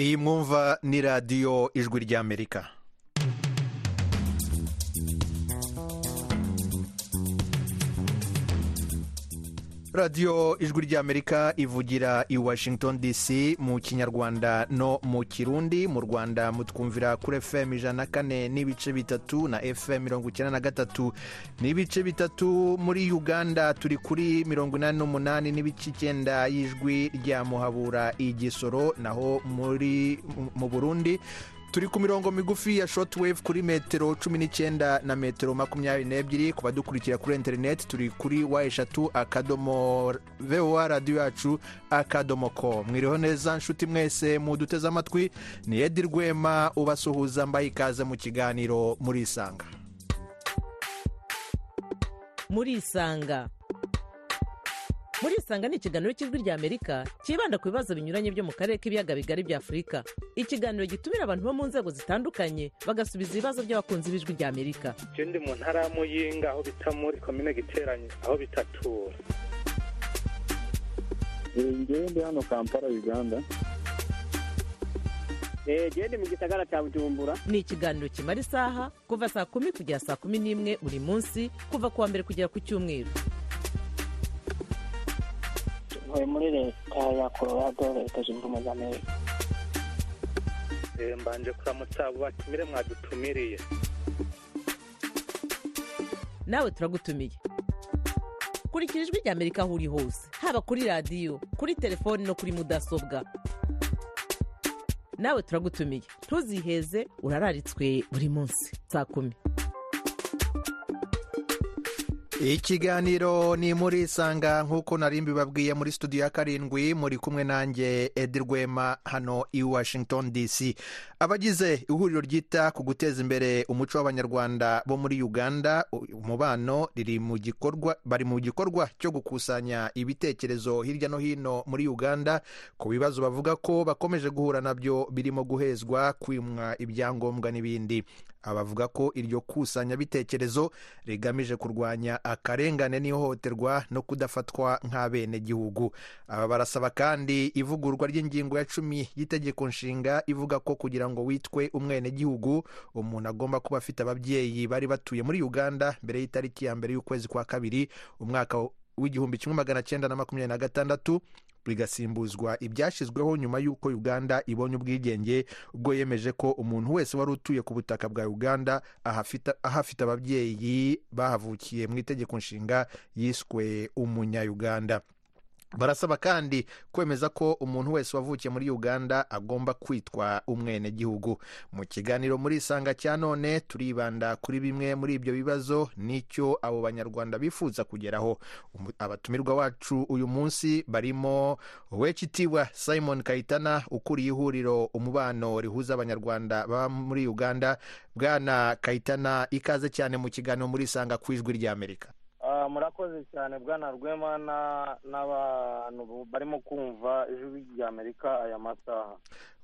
iyi mwumva ni radiyo ijwi ry'amerika radiyo ijwi ry'amerika ivugira i washington dc mu kinyarwanda no mu kirundi mu rwanda mutwumvira kuri fm ijana na kane n'ibice bitatu na fm mirongo icyenda na gatatu n'ibice bitatu muri uganda turi kuri mirongo inani n'umunani n'ibice icyenda y'ijwi rya muhabura igisoro naho muri mu burundi turi ku mirongo migufi ya shoti kuri metero cumi n'icyenda na metero makumyabiri n'ebyiri ku badukurikira kuri interineti turi kuri wa eshatu akadomo vewa radiyo yacu akadomo ko mwiriho neza nshuti mwese muduteze amatwi ni edi rwema ubasuhuza mbaye ikaze mu kiganiro murisanga murisanga murisanga ni ikiganiro cy'ijwi rya amerika cyibanda ku bibazo binyuranye byo mu karere k'ibiyaga bigari bya afurika ikiganiro gitumira abantu bo mu nzego zitandukanye bagasubiza ibibazo by'abakunzi b'ijwi rya amerika icyo ndi mu ntara y'amuyinga aho bita muri komine giteranye aho bitatura ngewe ndi hano kampala uganda genda mu gisagara cya bujumbura ni ikiganiro kimara isaha kuva saa kumi kugera saa kumi n'imwe buri munsi kuva ku wa mbere kugera ku cyumweru ntuye muri leta ya kororado leta zunze ubumwe za amerika mbanje kuramutsa abo batumire mwadutumiriye nawe turagutumiye kurikira ijwi rya amerika aho uri hose haba kuri radiyo kuri telefoni no kuri mudasobwa nawe turagutumiye ntuziheze urararitswe buri munsi saa kumi ikiganiro ni muri isanga nk'uko nari mbibabwiye muri studio ya karindwi muri kumwe nanjye edi rwema hano i washington dc abagize ihuriro ryita ku guteza imbere umuco w'abanyarwanda bo muri uganda umubano riri mu gikorwa bari mu gikorwa cyo gukusanya ibitekerezo hirya no hino muri uganda ku bibazo bavuga ko bakomeje guhura nabyo birimo guhezwa kwimwa ibyangombwa n'ibindi abavuga ko iryo kusanyabitekerezo rigamije kurwanya akarengane n'ihohoterwa no kudafatwa nk'abenegihugu aba barasaba kandi ivugurwa ry'ingingo ya cumi y'itegeko nshinga ivuga ko kugira ngo witwe umwenegihugu umuntu agomba kuba afite ababyeyi bari batuye muri uganda mbere y'itariki ya mbere y'ukwezi kwa kabiri umwaka w'igihumbi kimwe magana cyenda na makumyabiri na gatandatu bigasimbuzwa ibyashyizweho nyuma y'uko uganda ibonye ubwigenge ubwo yemeje ko umuntu wese wari utuye ku butaka bwa uganda ahafite ababyeyi bahavukiye mu itegeko nshinga yiswe umunyayuganda barasaba kandi kwemeza ko umuntu wese wavukiye muri uganda agomba kwitwa umwenegihugu mu kiganiro muri isanga cya none turibanda kuri bimwe muri ibyo bibazo n'icyo abo banyarwanda bifuza kugeraho abatumirwa wacu uyu munsi barimo wecitiwa simon kayitana ukuriye ihuriro umubano rihuza abanyarwanda baba muri uganda bwana kayitana ikaze cyane mu kiganiro muri isanga ku ijwi ry'amerika murakoze cyane bwana rwema n'abantu barimo kumva ijwi rya amerika aya masaha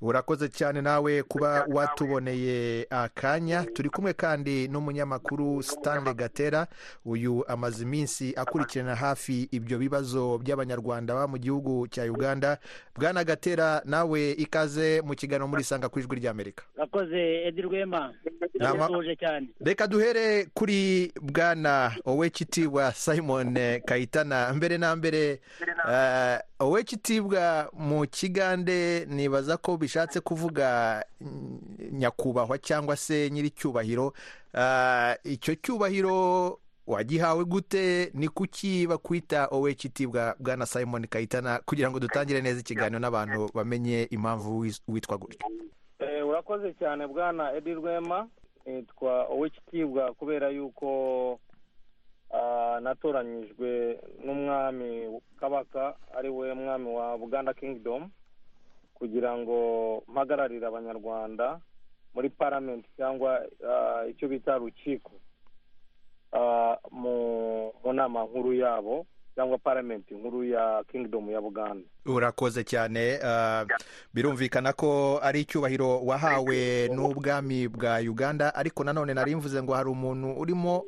urakoze cyane nawe kuba watuboneye akanya turi kumwe kandi n'umunyamakuru stanley gatera uyu amaze iminsi akurikirana hafi ibyo bibazo by'abanyarwanda baba mu gihugu cya uganda bwana gatera nawe ikaze mu kiganiro muri isanga ku ijwi rya amerika urakoze edi rwema ndabona cyane reka duhere kuri bwana owecitibwa simon kayitana mbere na mbere owecitibwa mu kigande nibaza ko bishatse kuvuga nyakubahwa cyangwa se nyir'icyubahiro icyo cyubahiro wagihawe gute ni kuki bakwita oweciti bwa bwana simon kayitana kugira ngo dutangire neza ikiganiro n'abantu bamenye impamvu witwa gutyo urakoze cyane bwana edi rwema yitwa oweciti bwa kubera yuko natoranyijwe n'umwami kabaka ari we mwami wa buganda kingidomu kugira ngo mpagararire abanyarwanda muri paramenti cyangwa icyo bita rukiko mu nama nkuru yabo cyangwa paramenti nkuru ya kingidomu ya buganda urakoze cyane birumvikana ko ari icyubahiro wahawe n'ubwami bwa uganda ariko nanone nari mvuze ngo hari umuntu urimo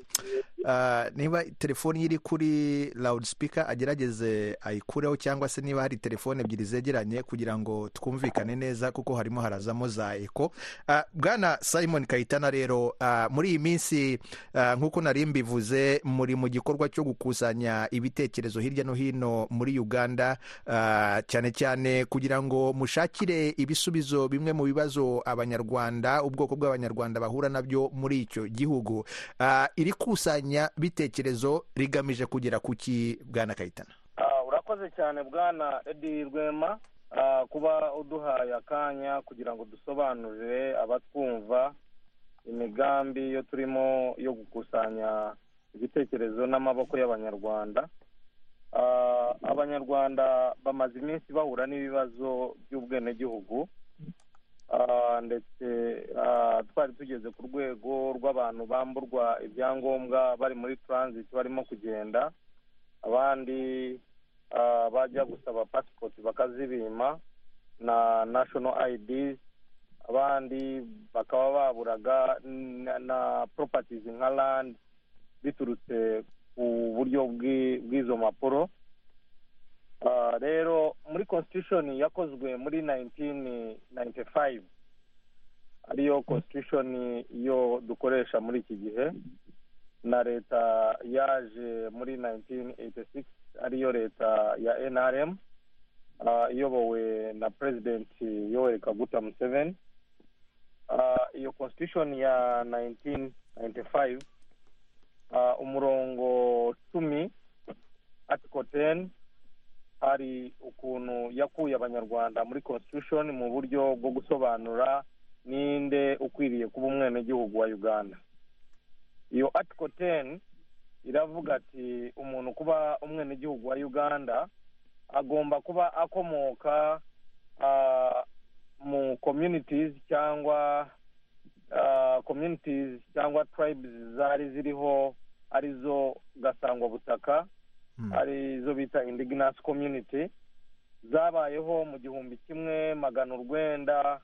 Ah, niba telefoni ye iri kuri loudspeaker agerageze ayikureho cyangwa se niba hari telefoni ebyiri zegeranye kugira ngo twumvikane neza kuko harimo harazamo za eko Ah, bwana simon kayitana rero ah, muri iyi minsi ah, nk'uko nari mbivuze muri mu gikorwa cyo gukusanya ibitekerezo hirya no hino muri uganda ah, cyane cyane kugira ngo mushakire ibisubizo bimwe mu bibazo abanyarwanda ubwoko bw'abanyarwanda bahura nabyo muri icyo gihugu Ah, iri kusanya bitekerezo rigamije kugera ku ki bwana kayitana Ah, urakoze cyane bwana edi rwema ah, kuba uduhaye akanya kugira ngo dusobanurire abatwumva imigambi yo turimo yo gukusanya ibitekerezo n'amaboko y'abanyarwanda Ah, abanyarwanda bamaze iminsi bahura n'ibibazo by'ubwenegihugu Ah, ndetse ah, twari tugeze ku rwego rw'abantu bamburwa ibyangombwa bari muri transit barimo kugenda abandi ah, bajya gusaba pasipoti bakazibima na national ids abandi bakaba baburaga na, na properties nka land biturutse ku buryo bw'i- bw'izo mpapuro Ah, rero muri constitution yakozwe muri 1995 ariyo constitution yo dukoresha muri iki gihe na leta yaje muri 1986 ariyo leta ya nrm ah, iyobowe na president yoweri kaguta museveni Ah, iyo constitution ya 1995 ah, umurongo cumi article 10 hari ukuntu yakuye abanyarwanda muri constitution mu buryo bwo gusobanura ninde ukwiriye kuba umwenegihugu wa uganda iyo article 10 iravuga ati umuntu kuba umwenegihugu wa uganda agomba kuba akomoka ah, mu communities cyangwa ah, communities cyangwa tribes zari ziriho arizo gasangwa butaka ari zo bita indigenous community zabayeho mu gihumbi kimwe magana urwenda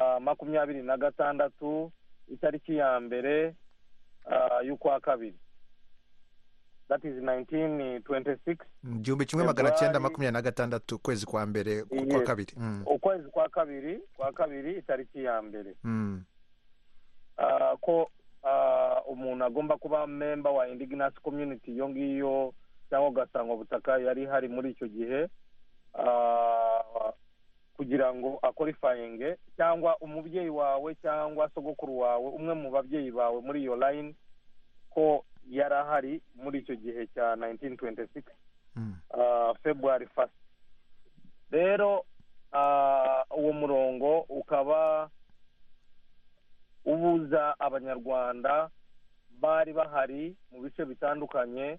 ah, makumyabiri na gatandatu itariki ya mbere ah, y'ukwa kabiri that is 1926 Mm, igihumbi kimwe magana Februari- cyenda makumyabiri na gatandatu ukwezi kwa mbere ku kwa Yes. kabiri Mm, ukwezi kwa kabiri kwa kabiri itariki ya mbere mm, ah, ko ah, umuntu agomba kuba memba wa indigenous community iyo ngiyo cyangwa ugasanga butaka yari hari muri icyo gihe ah, kugira ngo akorifayinge cyangwa umubyeyi wawe cyangwa sogokuru wawe umwe mu babyeyi bawe muri iyo line ko yari ahari muri icyo gihe cya 1926 mm. ah, february fast rero ah, uwo murongo ukaba ubuza abanyarwanda bari bahari mu bice bitandukanye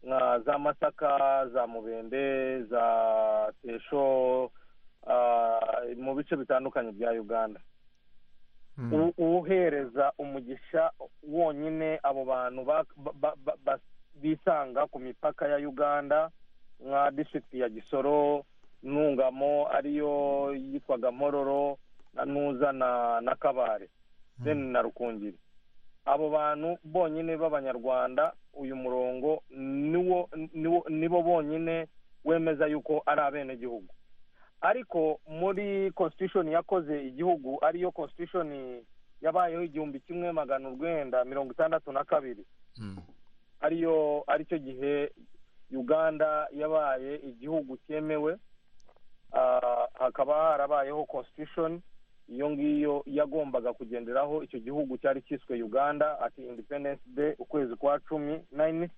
nka za masaka za mubende za tesho ah, mu bice bitandukanye bya uganda Mm. u- uhereza umugisha wonyine abo bantu ba- ba- ba- ba- bisanga ku mipaka ya uganda nka district ya gisoro ntungamo ariyo yitwaga mpororo na nuza na na kabare then na rukungiri abo bantu bonyine b'abanyarwanda uyu murongo niwo niwo nibo bonyine wemeza yuko ari abenegihugu ariko muri constitution yakoze igihugu ariyo constitution yabayeho igihumbi kimwe magana urwenda mirongo itandatu na kabiri Mm. ariyo aricyo gihe uganda yabaye igihugu cyemewe Ah, hakaba harabayeho constitution iyo ngiyo yagombaga kugenderaho icyo gihugu cyari cyiswe uganda ati independence day ukwezi kwa cumi nine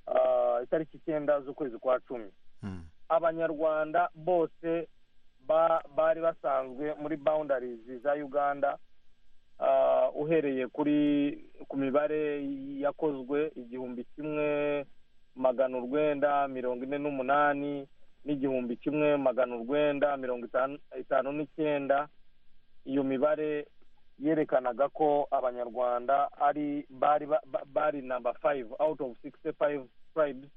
ah, itariki icyenda z'ukwezi kwa cumi Mm. abanyarwanda bose ba- bari basanzwe muri boundaries za uganda Ah, uhereye kuri ku mibare yakozwe igihumbi kimwe magana urwenda mirongo ine n'umunani n'igihumbi kimwe magana urwenda mirongo itanu itanu n'icyenda iyo mibare yerekanaga ko abanyarwanda ari bari ba- ba- bari namba five out of sixty five tribes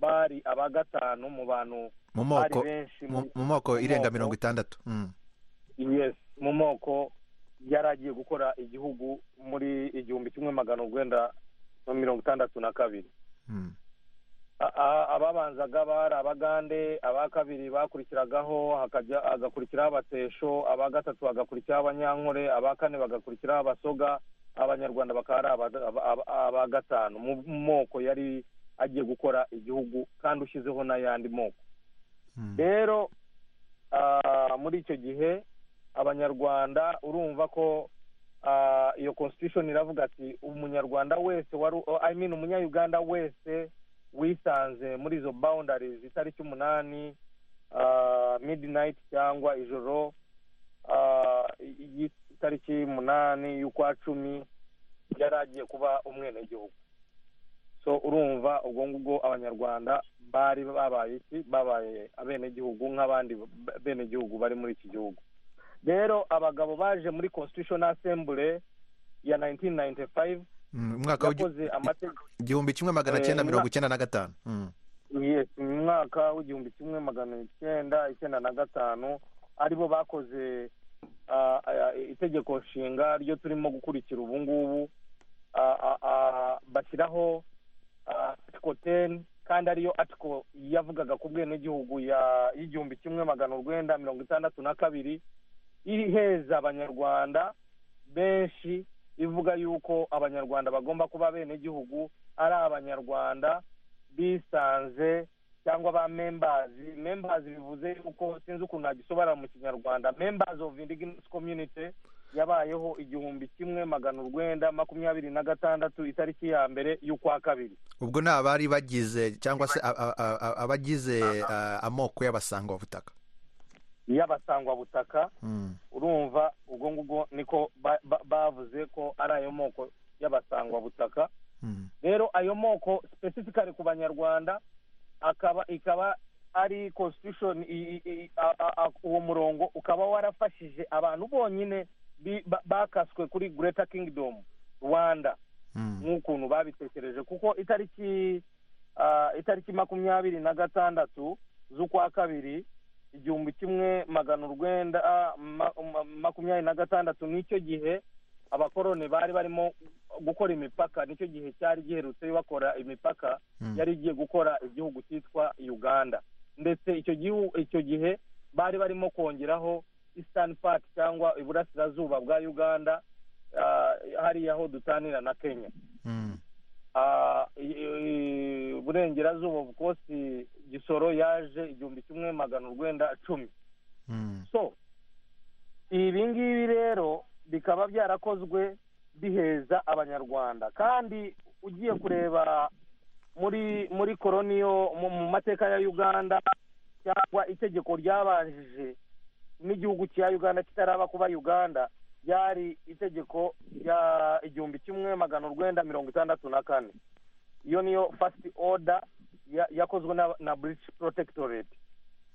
bari aba gatanu mu bantu mu bari moko benshi mu mu moko irenga moko. mirongo itandatu Mm. yes mu moko yari agiye gukora igihugu muri igihumbi kimwe magana urwenda na mirongo itandatu na kabiri Mm. A- a- ababanzaga bari abagande aba kabiri bakurikiragaho hakajya agakurikiraho abatesho aba gatatu bagakurikiraho abanyankore aba kane bagakurikiraho abasoga abanyarwanda bakaba ari aba- aba- aba- aba gatanu mu moko yari agiye gukora igihugu kandi ushyizeho n'ayandi moko Mm. rero ah, muri icyo gihe abanyarwanda urumva ko ah, iyo constitution iravuga ati umunyarwanda wese wari I mean umunyayuganda wese wisanze muri izo boundaries itariki umunani ah, midnight cyangwa ijoro ah, y- itariki umunani y'ukwa cumi yari agiye kuba umwenegihugu so urumva ubwo ngubwo abanyarwanda bari babaye iki babaye abenegihugu nk'abandi b- benegihugu bari muri iki gihugu rero abagabo baje muri constitutional assembly ya 1995 Mm, umwaka w'igi- yakoze amategeko igihumbi kimwe magana Eh, cyenda mirongo umwaka- icyenda na gatanu Mm. yes mu mwaka w'igihumbi kimwe magana icyenda icyenda na gatanu aribo bakoze ah, ah, itegeko nshinga ryo turimo gukurikira ubu ngubu ah, ah, ah, bashyiraho article ten kandi ariyo article yavugaga ku bwenegihugu ya- y'igihumbi kimwe magana urwenda mirongo itandatu na kabiri iheza abanyarwanda benshi ivuga yuko abanyarwanda bagomba kuba abenegihugu ari abanyarwanda bisanze cyangwa ba membazi membazi bivuze yuko sinzi ukuntu nagisobanura mu kinyarwanda membazi of indigenous community yabayeho igihumbi kimwe magana urwenda makumyabiri na gatandatu itariki ya mbere y'ukwa kabiri ubwo ni abari bagize cyangwa se a- a- a- a- abagize ah, amoko y'abasangwabutaka y'abasangwabutaka Mm. urumva ubwo ngubwo niko ba- ba- bavuze ko ari ayo moko y'abasangwabutaka Mm. rero ayo moko specifically ku banyarwanda akaba ikaba ari constitution i- i- i- a- a- a- uwo murongo ukaba warafashije abantu bonyine bi- ba- bakaswe kuri greater kingdom rwanda Mm. nk'ukuntu babitekereje kuko itariki ah, itariki makumyabiri na gatandatu z'ukwa kabiri igihumbi kimwe magana urwenda ah, ma- ma- makumyabiri na gatandatu nicyo gihe abakoroni bari barimo gukora imipaka nicyo gihe cyari giherutse bakora imipaka Mm. yari igiye gukora igihugu cyitwa uganda ndetse icyo gihu- icyo gihe bari barimo kongeraho eastern part cyangwa iburasirazuba bwa uganda ah, hariya aho dutanira na kenya Mm. Ah, i- i- burengerazuba bukosi gisoro yaje igihumbi kimwe magana urwenda cumi Mm. so ibi ngibi rero bikaba byarakozwe biheza abanyarwanda kandi ugiye kureba muri muri koroniyo mu mu mateka ya uganda cyangwa itegeko ryabanjije n'igihugu cya uganda kitaraba kuba uganda ryari itegeko rya igihumbi kimwe magana urwenda mirongo itandatu na kane iyo niyo fasiti oda yakozwe na- na buritish protectorate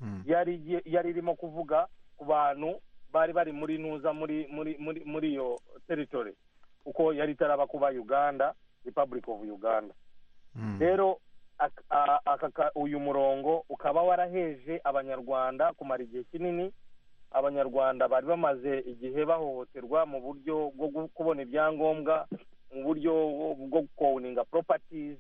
Mm. yari igiye- yari irimo kuvuga ku bantu bari bari muri ntuza muri muri muri muri iyo territory kuko yari itaraba kuba uganda republic of uganda Mm. rero ak- a- aka ka- uyu murongo ukaba waraheje abanyarwanda kumara igihe kinini abanyarwanda bari bamaze igihe bahohoterwa mu buryo bwo gu- kubona ibyangombwa mu buryo bwo- bwo kowuninga properties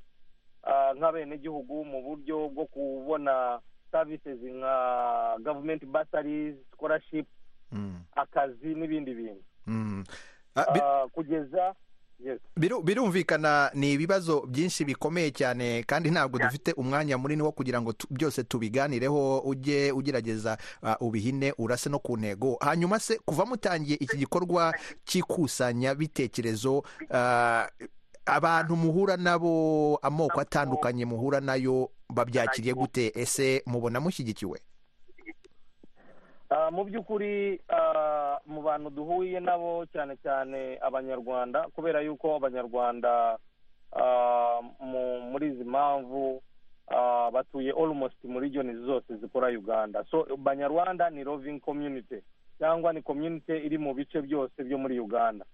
ah, nk'abenegihugu mu buryo bwo kubona services nka government bursaries scholarship Mm. akazi n'ibindi bintu Mm. Ah, bi- Ah, kugeza yes biru- birumvikana ni ibibazo byinshi bikomeye cyane kandi ntabwo dufite umwanya munini wo kugira ngo tu- byose tubiganireho ujye ugerageza ah, ubihine urase no ku ntego hanyuma se kuva mutangiye iki gikorwa cy'ikusanya bitekerezo ah, abantu muhura nabo amoko atandukanye muhura nayo babyakiriye gute ese mubona mushyigikiwe Ah, mu by'ukuri ah, mu bantu duhuye nabo cyane cyane abanyarwanda kubera yuko abanyarwanda ah, mu- muri izi mpamvu ah, batuye almost muri regions zose zikora uganda so banyarwanda ni roving community cyangwa ni community iri mu bice byose byo muri uganda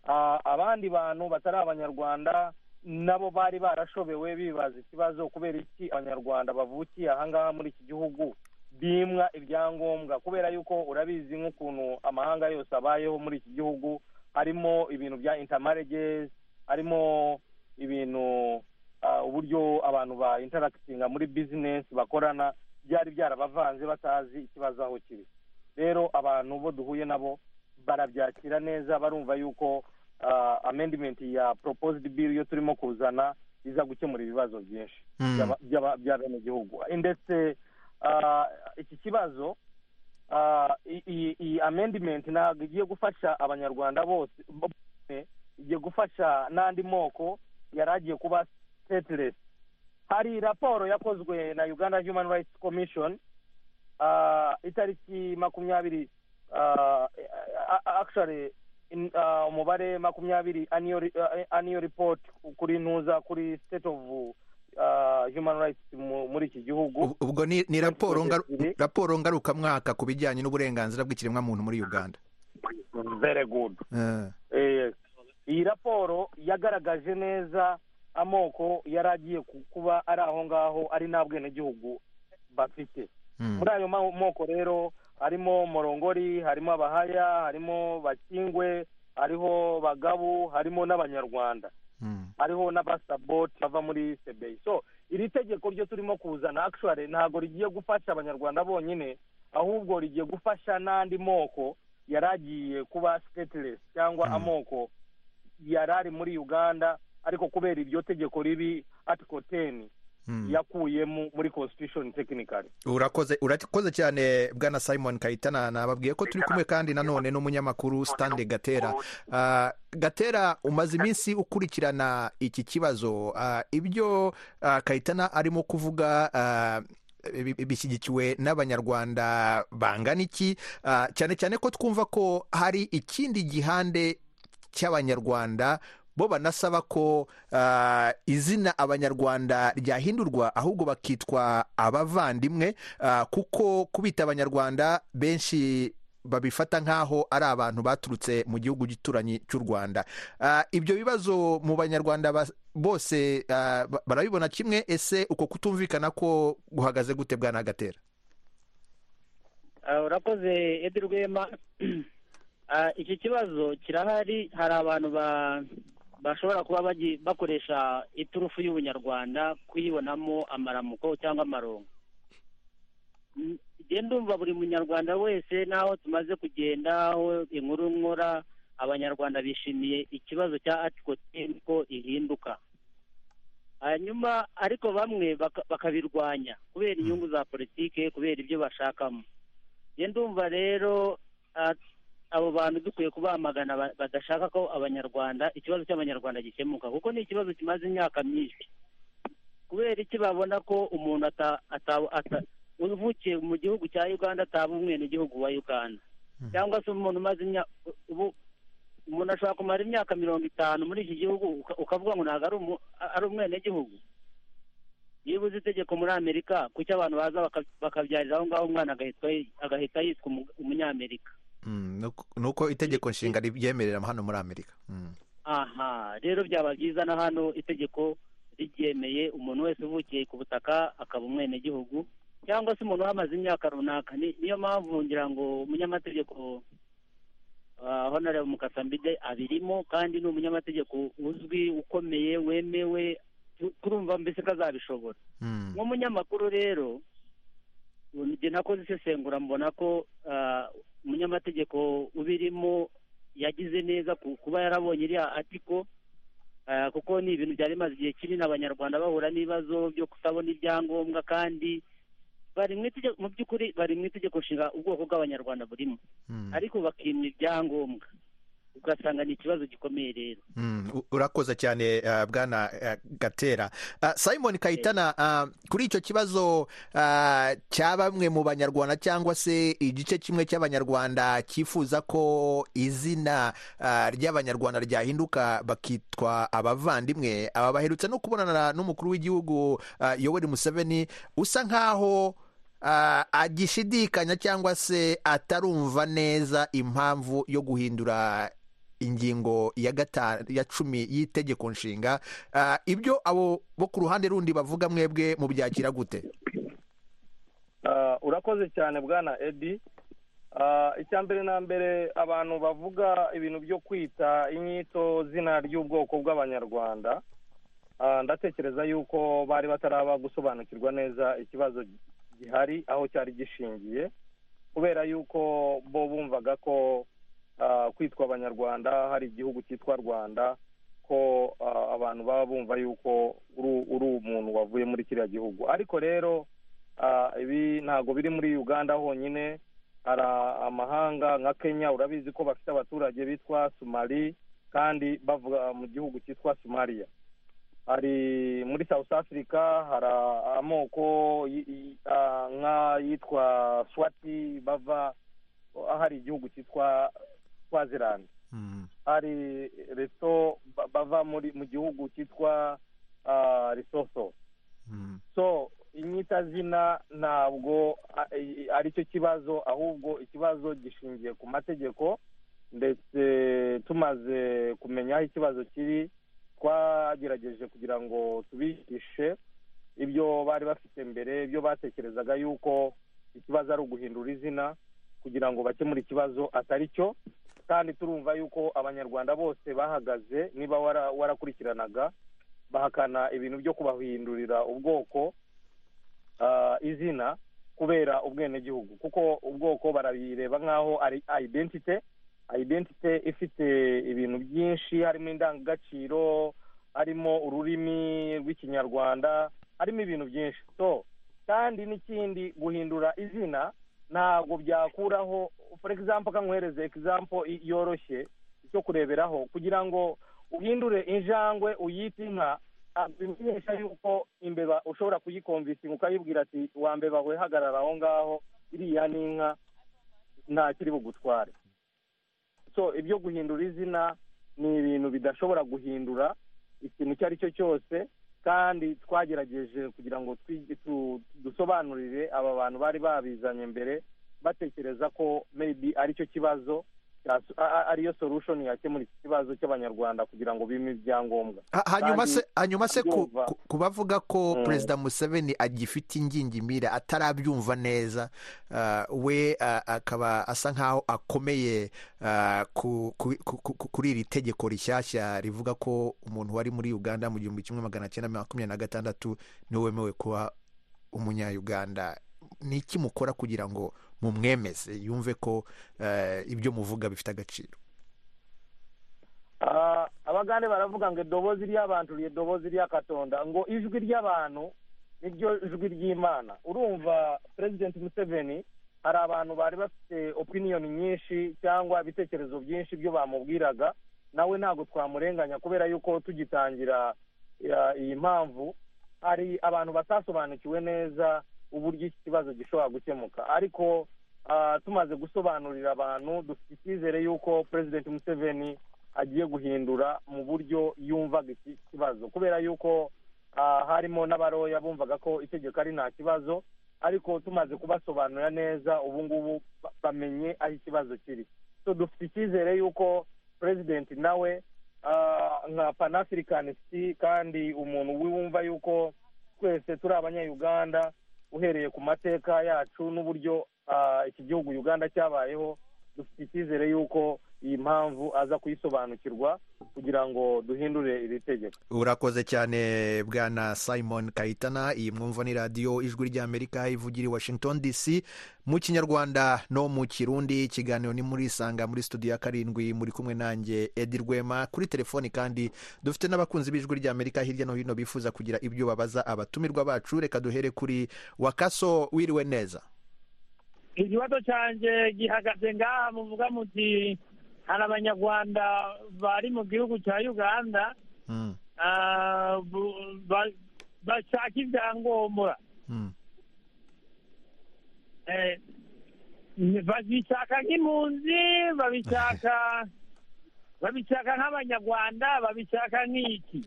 Ah, abandi bantu batari abanyarwanda nabo bari barashobewe bibaza ikibazo kubera iki abanyarwanda bavukiye ahangaha muri iki gihugu bimwa ibyangombwa kubera yuko urabizi nk'ukuntu amahanga yose abayeho muri iki gihugu harimo ibintu bya intermarriages harimo ibintu ah, uburyo abantu ba interakitinga muri bizinesi bakorana byari byarabavanze batazi ikibazo aho kiri rero abantu bo duhuye nabo barabyakira neza barumva yuko ah, amendimenti ya proposed bill yo turimo kuzana iza gukemura ibibazo byinshi Mm. by'aba- by'aba- bya bene gihugu ndetse ah, iki kibazo ah, i- iyi iyi amendment ntabwo igiye gufasha abanyarwanda bose bose, igiye gufasha n'andi moko yari agiye kuba stateless hari raporo yakozwe na uganda human rights commission ah, itariki makumyabiri ah, a- a- actually in- ah, umubare makumyabiri annual re- ah, annual report kuri ntuza kuri state of ah, human rights mu- muri iki gihugu Ub- ubwo ni ni raporo ngaru- Ebyiri. raporo ngarukamwaka ku bijyanye n'uburenganzira bw'ikiremwamuntu muri uganda very good Eh, Eh, iyi raporo yagaragaje neza amoko yari agiye ku- kuba ari aho ngaho ari nta bwenegihugu bafite mm. muri ayo ma- moko rero harimo morongori harimo abahaya harimo bakingwe hariho bagabu harimo n'abanyarwanda Mm. hariho n'abasaboti bava muri sebeyi so iri tegeko ryo turimo kuzana actually ntabwo rigiye gufasha abanyarwanda bonyine ahubwo rigiye gufasha n'andi moko yari agiye kuba stateless cyangwa Mm. amoko yari ari muri uganda ariko kubera iryo tegeko ribi article ten Mm. yakuyemo muri constitution technically urakoze urakoze cyane bwana simon kayitana nababwiye ko turi kumwe kandi nanone n'umunyamakuru stande gatera Ah, gatera umaze iminsi ukurikirana iki kibazo Ah, ibyo ah, kayitana arimo kuvuga ah, bi- bi- bishyigikiwe n'abanyarwanda bangana iki Ah, cyane cyane ko twumva ko hari ikindi gihande cy'abanyarwanda bo banasaba ko ah, izina abanyarwanda ryahindurwa ahubwo bakitwa abavandimwe ah, kuko kubita abanyarwanda benshi babifata nk'aho ari abantu baturutse mu gihugu gituranyi cy'u rwanda Ah, ibyo bibazo mu banyarwanda bas- bose ah, ba- barabibona kimwe ese uko kutumvikana ko guhagaze gute bwana gatera Ah, urakoze edi rwema Ah, iki kibazo kirahari hari abantu ba- bashobora kuba bagi- bakoresha iturufu y'ubunyarwanda kuyibonamo amaramuko cyangwa amarongo Mm, njye ndumva buri munyarwanda wese n'aho tumaze kugenda aho inkuru nkora abanyarwanda bishimiye ikibazo cya atikotini ko ihinduka hanyuma ariko bamwe baka- bakabirwanya kubera inyungu za politike kubera ibyo bashakamo njye ndumva rero ah, abo bantu dukwiye kubamagana ba- badashaka ko abanyarwanda ikibazo cy'abanyarwanda gikemuka kuko ni ikibazo kimaze imyaka myinshi kubera iki babona ko umuntu ata- ata- ata- uvukiye mu gihugu cya uganda ataba umwenegihugu wa uganda Mm. cyangwa se umuntu umaze imyaka ubu umuntu ashobora kumara imyaka mirongo itanu muri iki gihugu uka- ukavuga ngo ntabwo ari umu- ari umwenegihugu yibuze itegeko muri amerika kuki abantu baza baka- bakabyarira aho ngaho umwana agahitwa- agahita yitwa umu- umunyamerika Mm, nuko- nuko itegeko nshinga ribyemerera hano muri amerika Mm. aha rero byaba byiza na hano itegeko ribyemeye umuntu wese uvukiye ku butaka akaba umwenegihugu cyangwa se umuntu uhamaze imyaka runaka Ni- niyo mpamvu ngira ngo umunyamategeko ah, honorable mukasambide abirimo kandi ni umunyamategeko uzwi ukomeye wemewe tu- turumva mbese ko azabishobora Mm. nk'umunyamakuru rero njye nakoze isesengura mbona ko ah, umunyamategeko ubirimo yagize neza ku- kuba yarabonye iriya atiko ah, kuko ni ibintu byari bimaze igihe kinini abanyarwanda bahura n'ibibazo byo kutabona ibyangombwa kandi bari mu itegeko- mu by'ukuri bari mu itegeko nshinga ubwoko bw'abanyarwanda burimo Mm. ariko bakimwa ibyangombwa ugasanga ni ikibazo gikomeye rero Mm, u- urakoze cyane uh, bwana uh, gatera uh, simon kayitana uh, kuri icyo kibazo uh, cya bamwe mu banyarwanda cyangwa se igice kimwe cy'abanyarwanda cyifuza ko izina uh, ry'abanyarwanda ryahinduka bakitwa abavandimwe aba baherutse no kubonana n'umukuru w'igihugu uh, yoweri museveni usa nk'aho Ah, agishidikanya cyangwa se atarumva neza impamvu yo guhindura ingingo ya gata ya cumi y'itegeko nshinga Ah, ibyo abo bo ku ruhande rundi bavuga mwebwe mubyakira gute Ah, urakoze cyane bwana edi Ah, icya mbere na mbere abantu bavuga ibintu byo kwita inyito zina ry'ubwoko bw'abanyarwanda Ah, ndatekereza yuko bari bataraba gusobanukirwa neza ikibazo gihari aho cyari gishingiye kubera yuko bo bumvaga ko ah, kwitwa abanyarwanda hari igihugu cyitwa rwanda ko ah, abantu baba bumva yuko uri uri umuntu wavuye muri kiriya gihugu ariko rero ah, ibi ntabwo biri muri uganda honyine hari amahanga nka kenya urabizi ko bafite abaturage bitwa somali kandi bavuga mu gihugu cyitwa somaliya hari muri south africa hari amoko y- y- ah, nk'ayitwa swati bava hari igihugu cyitwa swaziland Mm. hari reso ba- bava muri mu gihugu cyitwa ah, lesotho Mm. so inyitazina ntabwo a- i- ari cyo kibazo ahubwo ikibazo gishingiye ku mategeko ndetse tumaze kumenya aho ikibazo kiri twagerageje kugira ngo tubihishe ibyo bari bafite mbere ibyo batekerezaga yuko ikibazo ari uguhindura izina kugira ngo bakemure ikibazo atari cyo kandi turumva yuko abanyarwanda bose bahagaze niba wara- warakurikiranaga bahakana ibintu byo kubahindurira ubwoko ah, izina kubera ubwenegihugu kuko ubwoko barabireba nk'aho ari identite identite ifite ibintu byinshi harimo indangagaciro harimo ururimi rw'ikinyarwanda harimo ibintu byinshi so kandi n'ikindi guhindura izina ntabwo byakuraho for example ka nkwereze example i- yoroshye cyo kureberaho kugira ngo uhindure injangwe uyite inka ah, bimenyesha yuko imbeba ushobora kuyikomvisinga ukayibwira ati wa mbeba we hagarara aho ngaho iriya ni inka nta kiri bugutware so ibyo guhindura izina ni ibintu bidashobora guhindura ikintu icyo ari cyo cyose kandi twagerageje kugira ngo twi- tu- dusobanurire aba bantu bari babizanye mbere batekereza ko maybe ari cyo kibazo cya- a- a- ariyo solution yakemura iki kibazo cy'abanyarwanda kugira ngo bime ibyangombwa Ha- hanyuma Kandi se hanyuma se ku- abyumva. ku- ku bavuga ko Mm. perezida museveni agifite ingingimira atarabyumva neza ah, we ah, akaba asa nk'aho akomeye ah, ku- ku- ku- ku- kuri iri tegeko rishyashya rivuga ko umuntu wari muri uganda mu gihumbi kimwe magana cyenda makumyabiri na gatandatu niwe wemewe kuba umunyayuganda ni iki mukora kugira ngo mumwemeze yumve ko eh, ibyo muvuga bifite agaciro Ah, abagande baravuga ngo edobozi ry'abantu ryedobozi ry'akatonda ngo ijwi ry'abantu niryo jwi ry'imana urumva perezidenti museveni hari abantu bari bafite opiniyoni nyinshi cyangwa ibitekerezo byinshi byo bamubwiraga nawe ntabwo twamurenganya kubera yuko tugitangira ya- iyi mpamvu hari abantu batasobanukiwe neza uburyo iki kibazo gishobora gukemuka ariko ah, tumaze gusobanurira abantu dufite icyizere yuko perezidenti museveni agiye guhindura mu buryo yumvaga iki kibazo kubera yuko ah, harimo n'abaroya bumvaga ko itegeko ari nta kibazo ariko tumaze kubasobanurira neza ubu ngubu ba- bamenye aho ikibazo kiri so dufite icyizere yuko perezidenti nawe ah, nka panafricanisiti kandi umuntu wumva yuko twese turi abanyayuganda uhereye ku mateka yacu n'uburyo ah, iki gihugu uganda cyabayeho dufite icyizere yuko iyi mpamvu aza kuyisobanukirwa kugira ngo duhindure iri tegeko urakoze cyane bwana simon kayitana iyi mwumva ni radiyo ijwi ry'amerika ivugira i washington dc mu kinyarwanda no mu kirundi ikiganiro ni muri isanga muri studio ya karindwi muri kumwe nanjye edi rwema kuri telefoni kandi dufite n'abakunzi b'ijwi ry'amerika hirya no hino bifuza kugira ibyo babaza abatumirwa bacu reka duhere kuri wakaso wiriwe neza ikibazo cyanjye gihagaze ngaha muvuga muti hari abanyarwanda bari mu gihugu cya uganda Mm, ah, bu- ba- bashaka ibyangombwa mm, Eh, babishaka nk'impunzi babishaka babishaka nk'abanyarwanda babishaka nk'iki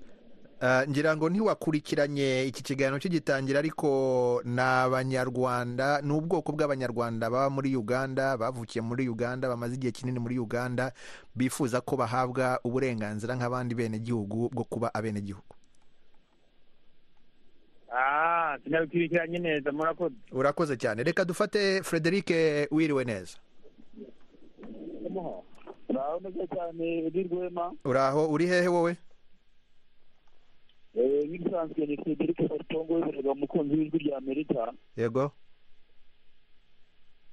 Ah, ngira ngo ntiwakurikiranye iki kiganiro kigitangira ariko ni abanyarwanda ni ubwoko bw'abanyarwanda baba muri uganda bavukiye muri uganda bamaze igihe kinini muri uganda bifuza ko bahabwa uburenganzira nk'abandi benegihugu bwo kuba abenegihugu ah sinabikurikiranye neza murakoze urakoze cyane reka dufate frederic wiriwe neza uraho neza cyane edi rwema uraho uri hehe wowe nk'ibisanzwe ni frederic batongo w'iburega umukunzi w'ijwi rya amerika yego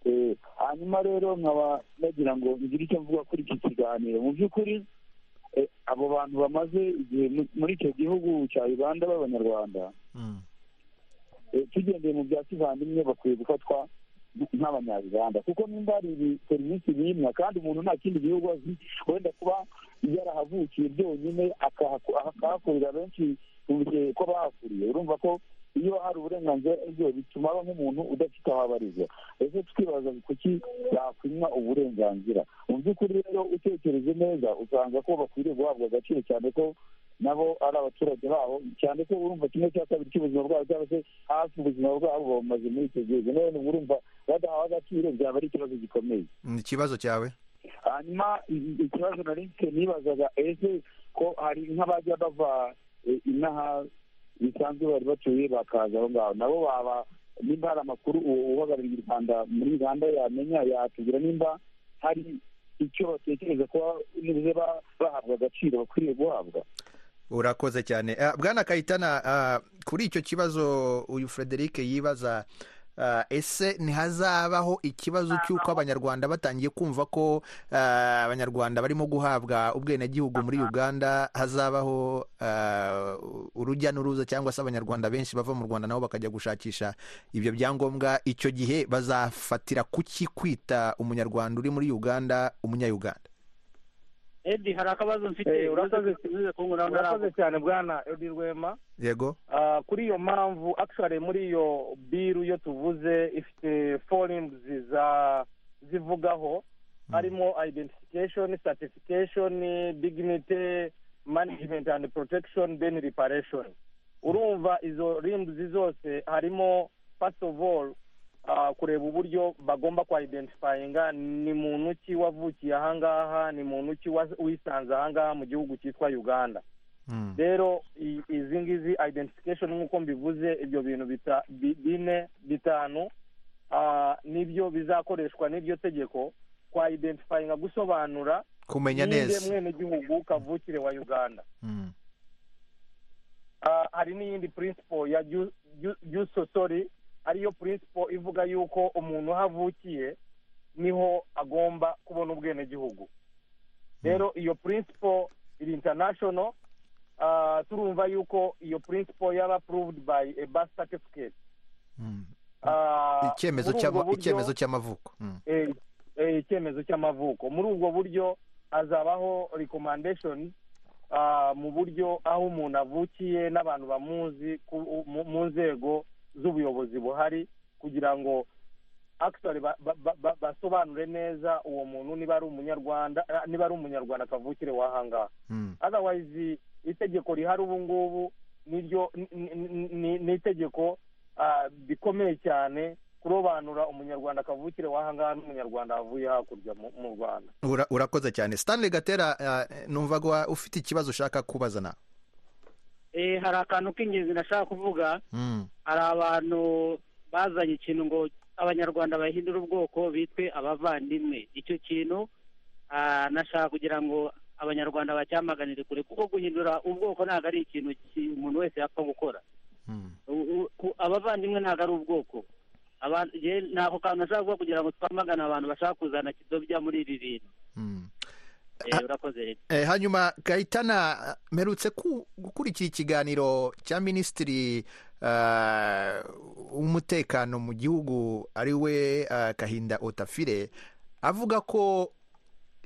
Eh, hanyuma rero nkaba nagira ngo ngire icyo mvuga kuri iki kiganiro mu by'ukuri eh, abo bantu bamaze igihe mu- muri icyo gihugu cya uganda b'abanyarwanda Mm. eh, tugendeye mu bya kivandimwe bakwiye gufatwa nk- nk'abanyarwanda kuko nimba hari ibi- serivisi bimwa kandi umuntu nta kindi gihugu azi wenda kuba yarahavukiye byonyine akahako- akahakorera benshi mu bihe ko bahakuriye urumva ko iyo hari uburenganzira ibyo bituma aba nk'umuntu udafite aho abarizwa ese twibaza kuki yakwimwa uburenganzira mu by'ukuri rero utekereje neza usanga ko bakwiriye guhabwa agaciro cyane ko nabo ari abaturage babo cyane ko urumva kimwe cya kabiri cy'ubuzima bwabo cyangwa se hafi ubuzima bwabo bamaze muri icyo gihugu none urumva badahawe agaciro byaba ari ikibazo gikomeye ni ikibazo cyawe hanyuma i- ikibazo nari mfite nibazaga ese ko hari nk'abajya bava eh, inaha bisanzwe bari batuye bakaza aho ngaho nabo baba nimba hari amakuru uwo uhagarariye u rwanda muri uganda yamenya yatubwira nimba hari icyo batekereza kuba nibuze ba- bahabwa agaciro bakwiriye guhabwa urakoze cyane Ah, bwana kayitana ah, kuri icyo kibazo uyu frederic yibaza ah, ese ntihazabaho ikibazo cy'uko abanyarwanda batangiye kumva ko ah, abanyarwanda barimo guhabwa ubwenegihugu muri uganda hazabaho ah, urujya n'uruza cyangwa se abanyarwanda benshi bava mu rwanda nabo bakajya gushakisha ibyo byangombwa icyo gihe bazafatira kuki kwita umunyarwanda uri muri uganda umunyayuganda edi hari akabazo mfite Eh, urakoze- umaze kunkuramo murakoze cyane bwana edi rwema yego Ah, kuri iyo mpamvu actually muri iyo biru iyo tuvuze ifite forums za zivugaho harimo identification certification dignity management and protection then reparation urumva izo rimuzi zose harimo first of all ah, kureba uburyo bagomba kwa identifyinga ni muntu ki wavukiye ahangaha ni muntu ki wa- wisanze ahangaha mu gihugu cyitwa uganda Mm. rero i- izi ngizi identification nk'uko mbivuze ibyo bintu bita- bi- bine bitanu ah, nibyo bizakoreshwa n'iryo tegeko kwa identifyinga gusobanura kumenya ninde neza mwenegihugu kavukire wa uganda Mm. Ah, hari n'iyindi principle ya ju- ju- juso sorry ariyo principle ivuga yuko umuntu aho avukiye niho agomba kubona ubwenegihugu rero iyo principle iri international ah, turumva yuko iyo principle yaba approved by a birth certificate Mm. Ah, icyemezo muri cy'ama- ubwo buryo- icyemezo cy'amavuko Mm. eh, eh, icyemezo cy'amavuko muri ubwo buryo hazabaho recommendation ah, mu buryo aho umuntu avukiye n'abantu bamuzi ku- mu- mu nzego z'ubuyobozi buhari kugira ngo actually ba- ba- ba- ba- basobanure neza uwo muntu niba ari umunyarwanda ah, niba ari umunyarwanda akavukire wahangaha Mm. otherwise itegeko rihari ubu ngubu niryo ni- ni- ni- ni itegeko ah, rikomeye cyane kurobanura umunyarwanda kavukire wahangaha n'umunyarwanda wavuye hakurya mu- mu rwanda Ura- urakoze cyane stanley gatera eh, numva ko ufite ikibazo ushaka kubaza nawe Eh, hari akantu k'ingenzi nashaka kuvuga Mm. hari abantu bazanye ikintu ngo abanyarwanda bahindure ubwoko bitwe abavandimwe icyo kintu ah, nashaka kugira ngo abanyarwanda bacyamaganire kure kuko guhindura ubwoko ntabwo ari ikintu ki- umuntu wese yapfa gukora Mm. U- u- ku- abavandimwe ntabwo ari ubwoko Abantu- je- ni ako kantu nashaka kuvuga kugira ngo twamagane abantu bashaka kuzana kidobya muri ibi bintu Mm. Eh, urakoze Eh, hanyuma gahitana mperutse ku- gukurikira ikiganiro cya minisitiri eh, w'umutekano mu gihugu ari we eh, kahinda otafire avuga ko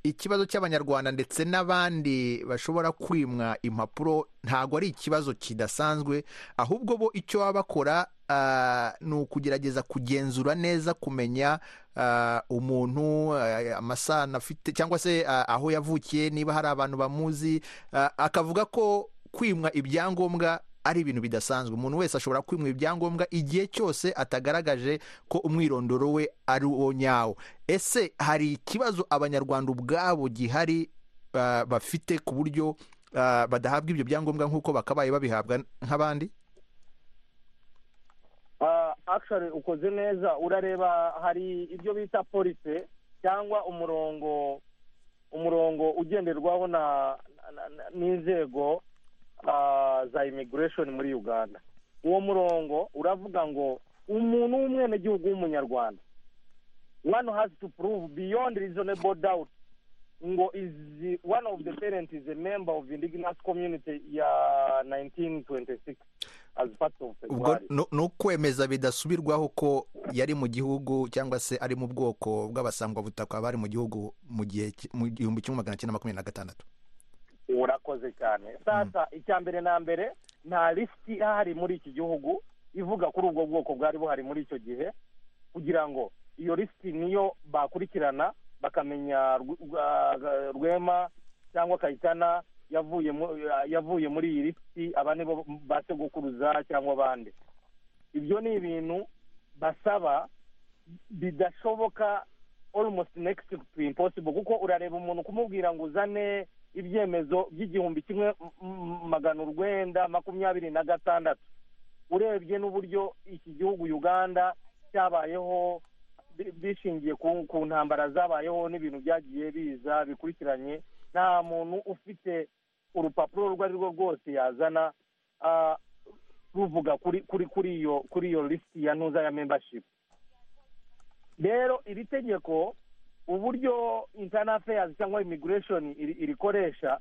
ikibazo cy'abanyarwanda ndetse n'abandi bashobora kwimwa impapuro ntabwo ari ikibazo kidasanzwe ahubwo bo icyo baba bakora ah, ni ukugerageza kugenzura neza kumenya ah, umuntu ah, amasano afite cyangwa se ah, aho yavukiye niba hari abantu bamuzi ah, akavuga ko kwimwa ibyangombwa ari ibintu bidasanzwe umuntu wese ashobora kwimwa ibyangombwa igihe cyose atagaragaje ko umwirondoro we ari uwo nyawo ese hari ikibazo abanyarwanda ubwabo gihari ah, bafite ku buryo ah, badahabwa ibyo byangombwa nk'uko bakabaye babihabwa nk'abandi Ah, actually ukoze neza urareba hari ibyo bita police cyangwa umurongo umurongo ugenderwaho na na- na- n'inzego ah, za immigration muri uganda uwo murongo uravuga ngo umuntu w'umwenegihugu w'umunyarwanda one has to prove beyond reasonable doubt ngo is one of the parent is a member of indigenous community ya 1926 as part of ubwo February. ni ukwemeza bidasubirwaho ko yari mu gihugu cyangwa se ari mu bwoko bw'abasangwabutaka bari mu gihugu mu gihe ki- mu gihumbi kimwe magana cyenda makumyabiri na gatandatu urakoze cyane sasa icya mbere na mbere nta risiki ihari muri iki gihugu ivuga kuri ubwo bwoko bwari buhari muri icyo gihe kugira ngo iyo risiki niyo bakurikirana bakamenya Rw- Rwa- rwema cyangwa kayitana yavuye mu- yavuye muri iyi risiki aba nibo ba segukuruza cyangwa abandi ibyo ni ibintu basaba bidashoboka almost next to impossible kuko urareba umuntu kumubwira ngo uzane ibyemezo by'igihumbi kimwe m- m- magana urwenda makumyabiri na gatandatu urebye n'uburyo iki gihugu uganda cyabayeho bi- bishingiye ku, ku ntambara zabayeho n'ibintu byagiye biza bikurikiranye nta muntu ufite urupapuro urwo ari rwo rwose yazana ah, ruvuga kuri kuri kuri iyo kuri iyo lisiti ya ntuza ya membership rero iri tegeko uburyo internal affairs cyangwa immigration iri- irikoresha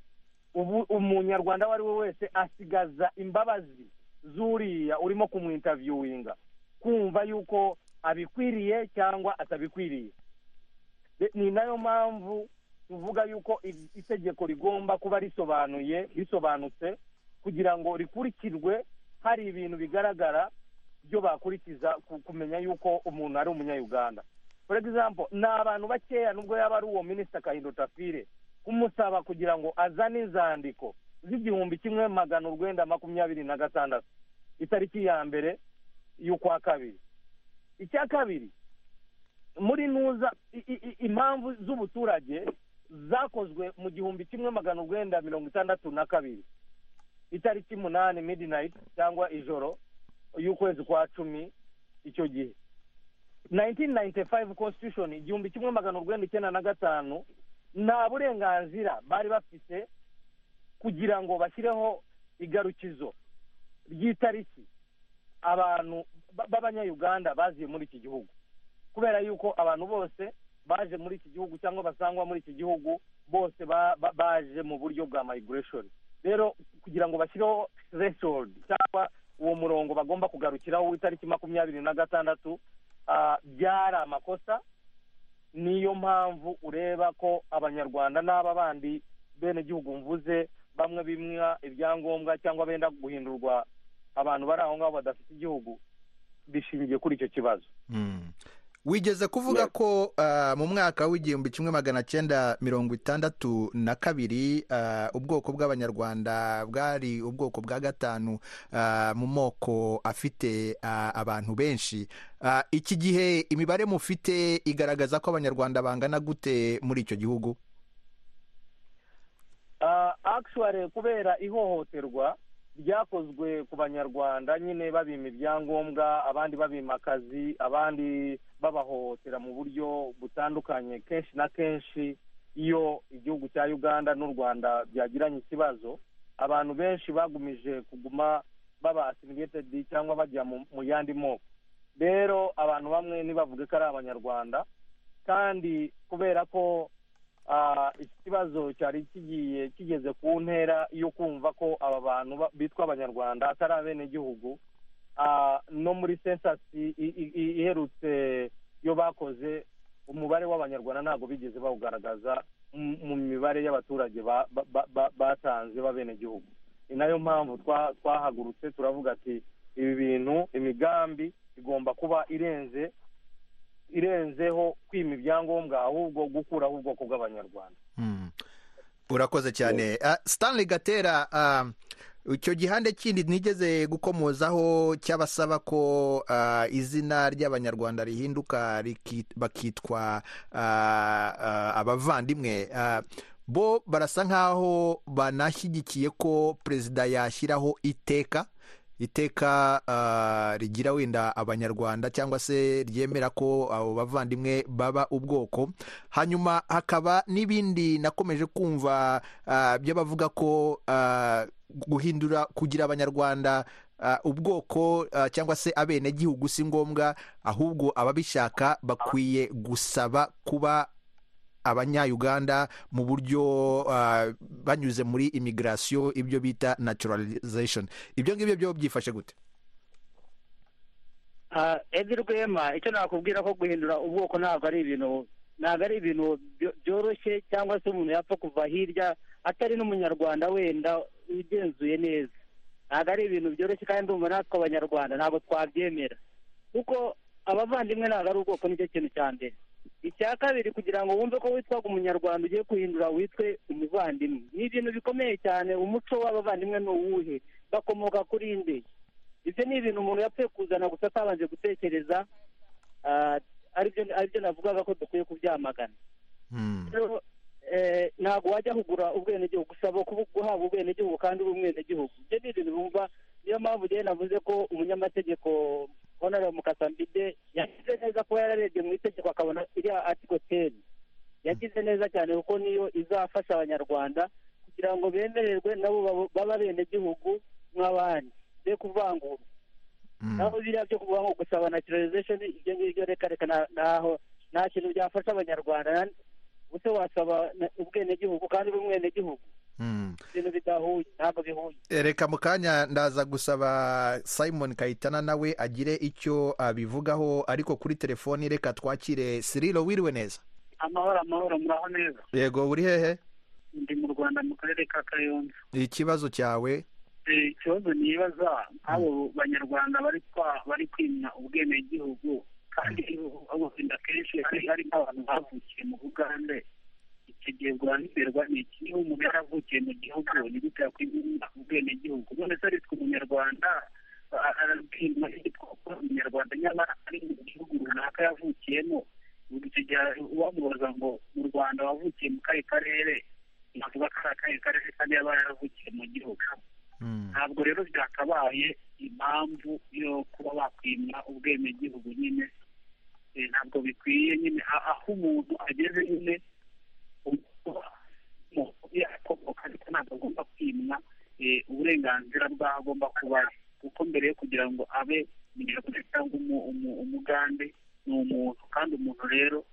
ubu- umunyarwanda uwo ari we wese asigaza imbabazi zuriya urimo kumwintaviewinga kumva yuko abikwiriye cyangwa atabikwiriye De- ni nayo mpamvu tuvuga yuko i- itegeko rigomba kuba risobanuye risobanutse kugira ngo rikurikirwe hari ibintu bigaragara byo bakurikiza ku- kumenya yuko umuntu ari umunyayuganda for example ni abantu bakeya nubwo yaba ari uwo minisita kahindo tafire kumusaba kugira ngo azane inzandiko z'igihumbi kimwe magana urwenda makumyabiri na gatandatu itariki ya mbere y'ukwa kabiri icya kabiri muri nuza i- i- i- impamvu z'ubuturage zakozwe mu gihumbi kimwe magana urwenda mirongo itandatu na kabiri itariki umunani midnight cyangwa ijoro y'ukwezi kwa cumi icyo gihe 1995 constitution igihumbi kimwe magana urwenda icyenda na gatanu nta burenganzira bari bafite kugira ngo bashyireho igarukizo ry'itariki abantu ba- b'abanyayuganda baziye muri iki gihugu kubera yuko abantu bose baje muri iki gihugu cyangwa basangwa muri iki gihugu bose ba- ba- baje mu buryo bwa migration rero kugira ngo bashyireho threshold cyangwa uwo murongo bagomba kugarukiraho w'itariki makumyabiri na gatandatu ah, byari amakosa niyo mpamvu ureba ko abanyarwanda n'aba bandi benegihugu mvuze bamwe bimwa ibyangombwa cyangwa benda guhindurwa abantu bari aho ngaho badafite igihugu bishingiye kuri icyo kibazo Mm. wigeze kuvuga ko ah, mu mwaka w'igihumbi kimwe magana cyenda mirongo itandatu na kabiri ah, ubwoko bw'abanyarwanda bwari ubwoko bwa gatanu ah, mu moko afite ah, abantu benshi Ah, iki gihe imibare mufite igaragaza ko abanyarwanda bangana gute muri icyo gihugu Ah, actually kubera ihohoterwa ryakozwe ku banyarwanda nyine babima ibyangombwa abandi babima akazi abandi babahohotera mu buryo butandukanye kenshi na kenshi iyo igihugu cya uganda n'u rwanda byagiranye ikibazo abantu benshi bagumije kuguma baba assimilated cyangwa bajya mu, mu yandi moko rero abantu bamwe ntibavuge ko ari abanyarwanda kandi kubera ko ah, iki kibazo cyari kigiye kigeze ku ntera yo kumva ko aba bantu ba- bitwa abanyarwanda atari abenegihugu Ah, no muri sensasi i- i- i- iherutse yo bakoze umubare w'abanyarwanda ntabwo bigeze bawugaragaza mu mu mibare y'abaturage ba- ba- ba- ba- batanze b'abenegihugu ni nayo mpamvu twa- twahagurutse turavuga ati ibi bintu imigambi igomba kuba irenze irenzeho kwima ibyangombwa ahubwo gukuraho ubwoko bw'abanyarwanda Mm. urakoze cyane Ah, stanley gatera ah, icyo gihande kindi nigeze gukomozaho cy'abasaba ko ah, izina ry'abanyarwanda rihinduka riki- bakitwa ah, ah, abavandimwe Ah, bo barasa nkaho banashyigikiye ko perezida yashyiraho iteka iteka ah, rigira wenda abanyarwanda cyangwa se ryemera ko abo bavandimwe baba ubwoko hanyuma hakaba n'ibindi nakomeje kumva ah, by'abavuga ko ah, guhindura kugira abanyarwanda ah, ubwoko ah, cyangwa se abenegihugu si ngombwa ahubwo ababishaka bakwiye gusaba kuba abanyayuganda mu buryo ah, banyuze muri imigirasiyo ibyo bita naturalization ibyo ngibyo byo byifashe gute Ah, Edi Rwema icyo nakubwira ko guhindura ubwoko ntabwo ari ibintu ntabwo ari ibintu byo- byoroshye cyangwa se umuntu yapfa kuva hirya atari n'umunyarwanda wenda ugenzuye neza ntabwo ari ibintu byoroshye kandi ndumva natwe abanyarwanda ntabwo twabyemera kuko abavandimwe ntabwo ari ubwoko nicyo kintu cya mbere icya kabiri kugira ngo wumve ko witwaga umunyarwanda ugiye guhindura witwe umuvandimwe ni ibintu bikomeye cyane umuco w'abavandimwe ni uwuhe bakomoka kuri nde ibyo ni ibintu umuntu yapfuye kuzana gusa atabanje gutekereza ah, aribyo aribyo navugaga ko dukwiye kubyamagana Hmm. rero eh, ntabwo wajya kugura ubwenegihugu usaba kubu- guhabwa ubwenegihugu kandi uri umwenegihugu ibyo ni ibintu bumva niyo mpamvu njyewe navuze ko umunyamategeko honore mukasambide yagize neza kuba yararebye mu itegeko akabona iriya atiko teni yagize neza cyane kuko niyo izafasha abanyarwanda kugira ngo bemererwe nabo babo- babe abenegihugu nk'abandi be kuvangura Hmm. naho biriya byo kuvuga ngo gusaba naturalization ibyo ngibyo reka reka na- naho nta kintu byafasha abanyarwanda na- ubuse wasaba na- ubwenegihugu kandi uri umwenegihugu Hmm. ibintu bidahuye ntabwo bihuye reka mu kanya ndaza gusaba simon kayitana nawe agire icyo abivugaho ariko kuri telefoni reka twakire siriro wiriwe neza amahoro amahoro muraho neza yego uri hehe ndi mu rwanda mu karere ka kayonza ikibazo cyawe Eh, ikibazo nibaza nk'abo banyarwanda bari kwa- bari kwimya ubwenegihugu kandi babufenda kenshi hari hari n'abantu bavukiye mu bugande icyo gihe bwanditerwa ni iki niba umuntu yaravukiye mu gihugu ni gute yakwimya ubwenegihugu none se aritwe umunyarwanda a- arabwirwa yitwa umunyarwanda nyamara ari mu gihugu runaka yavukiyemo ubwo icyo gihe uwamubaza ngo mu rwanda wavukiye mu kahe karere navuga ko ari akahe karere kandi yaba yaravukiye mu gihugu Hmm. ntabwo rero byakabaye impamvu yo kuba bakwimwa ubwenegihugu nyine eh, ntabwo bikwiye nyine a- aho umuntu ageze nyine yakomoka ariko ntabwo agomba kwimwa eh, uburenganzira bw'aho agomba kuba ari kuko mbere yo kugira ngo abe umunyarwanda cyangwa umu- umu- umugande ni umuntu kandi umuntu rero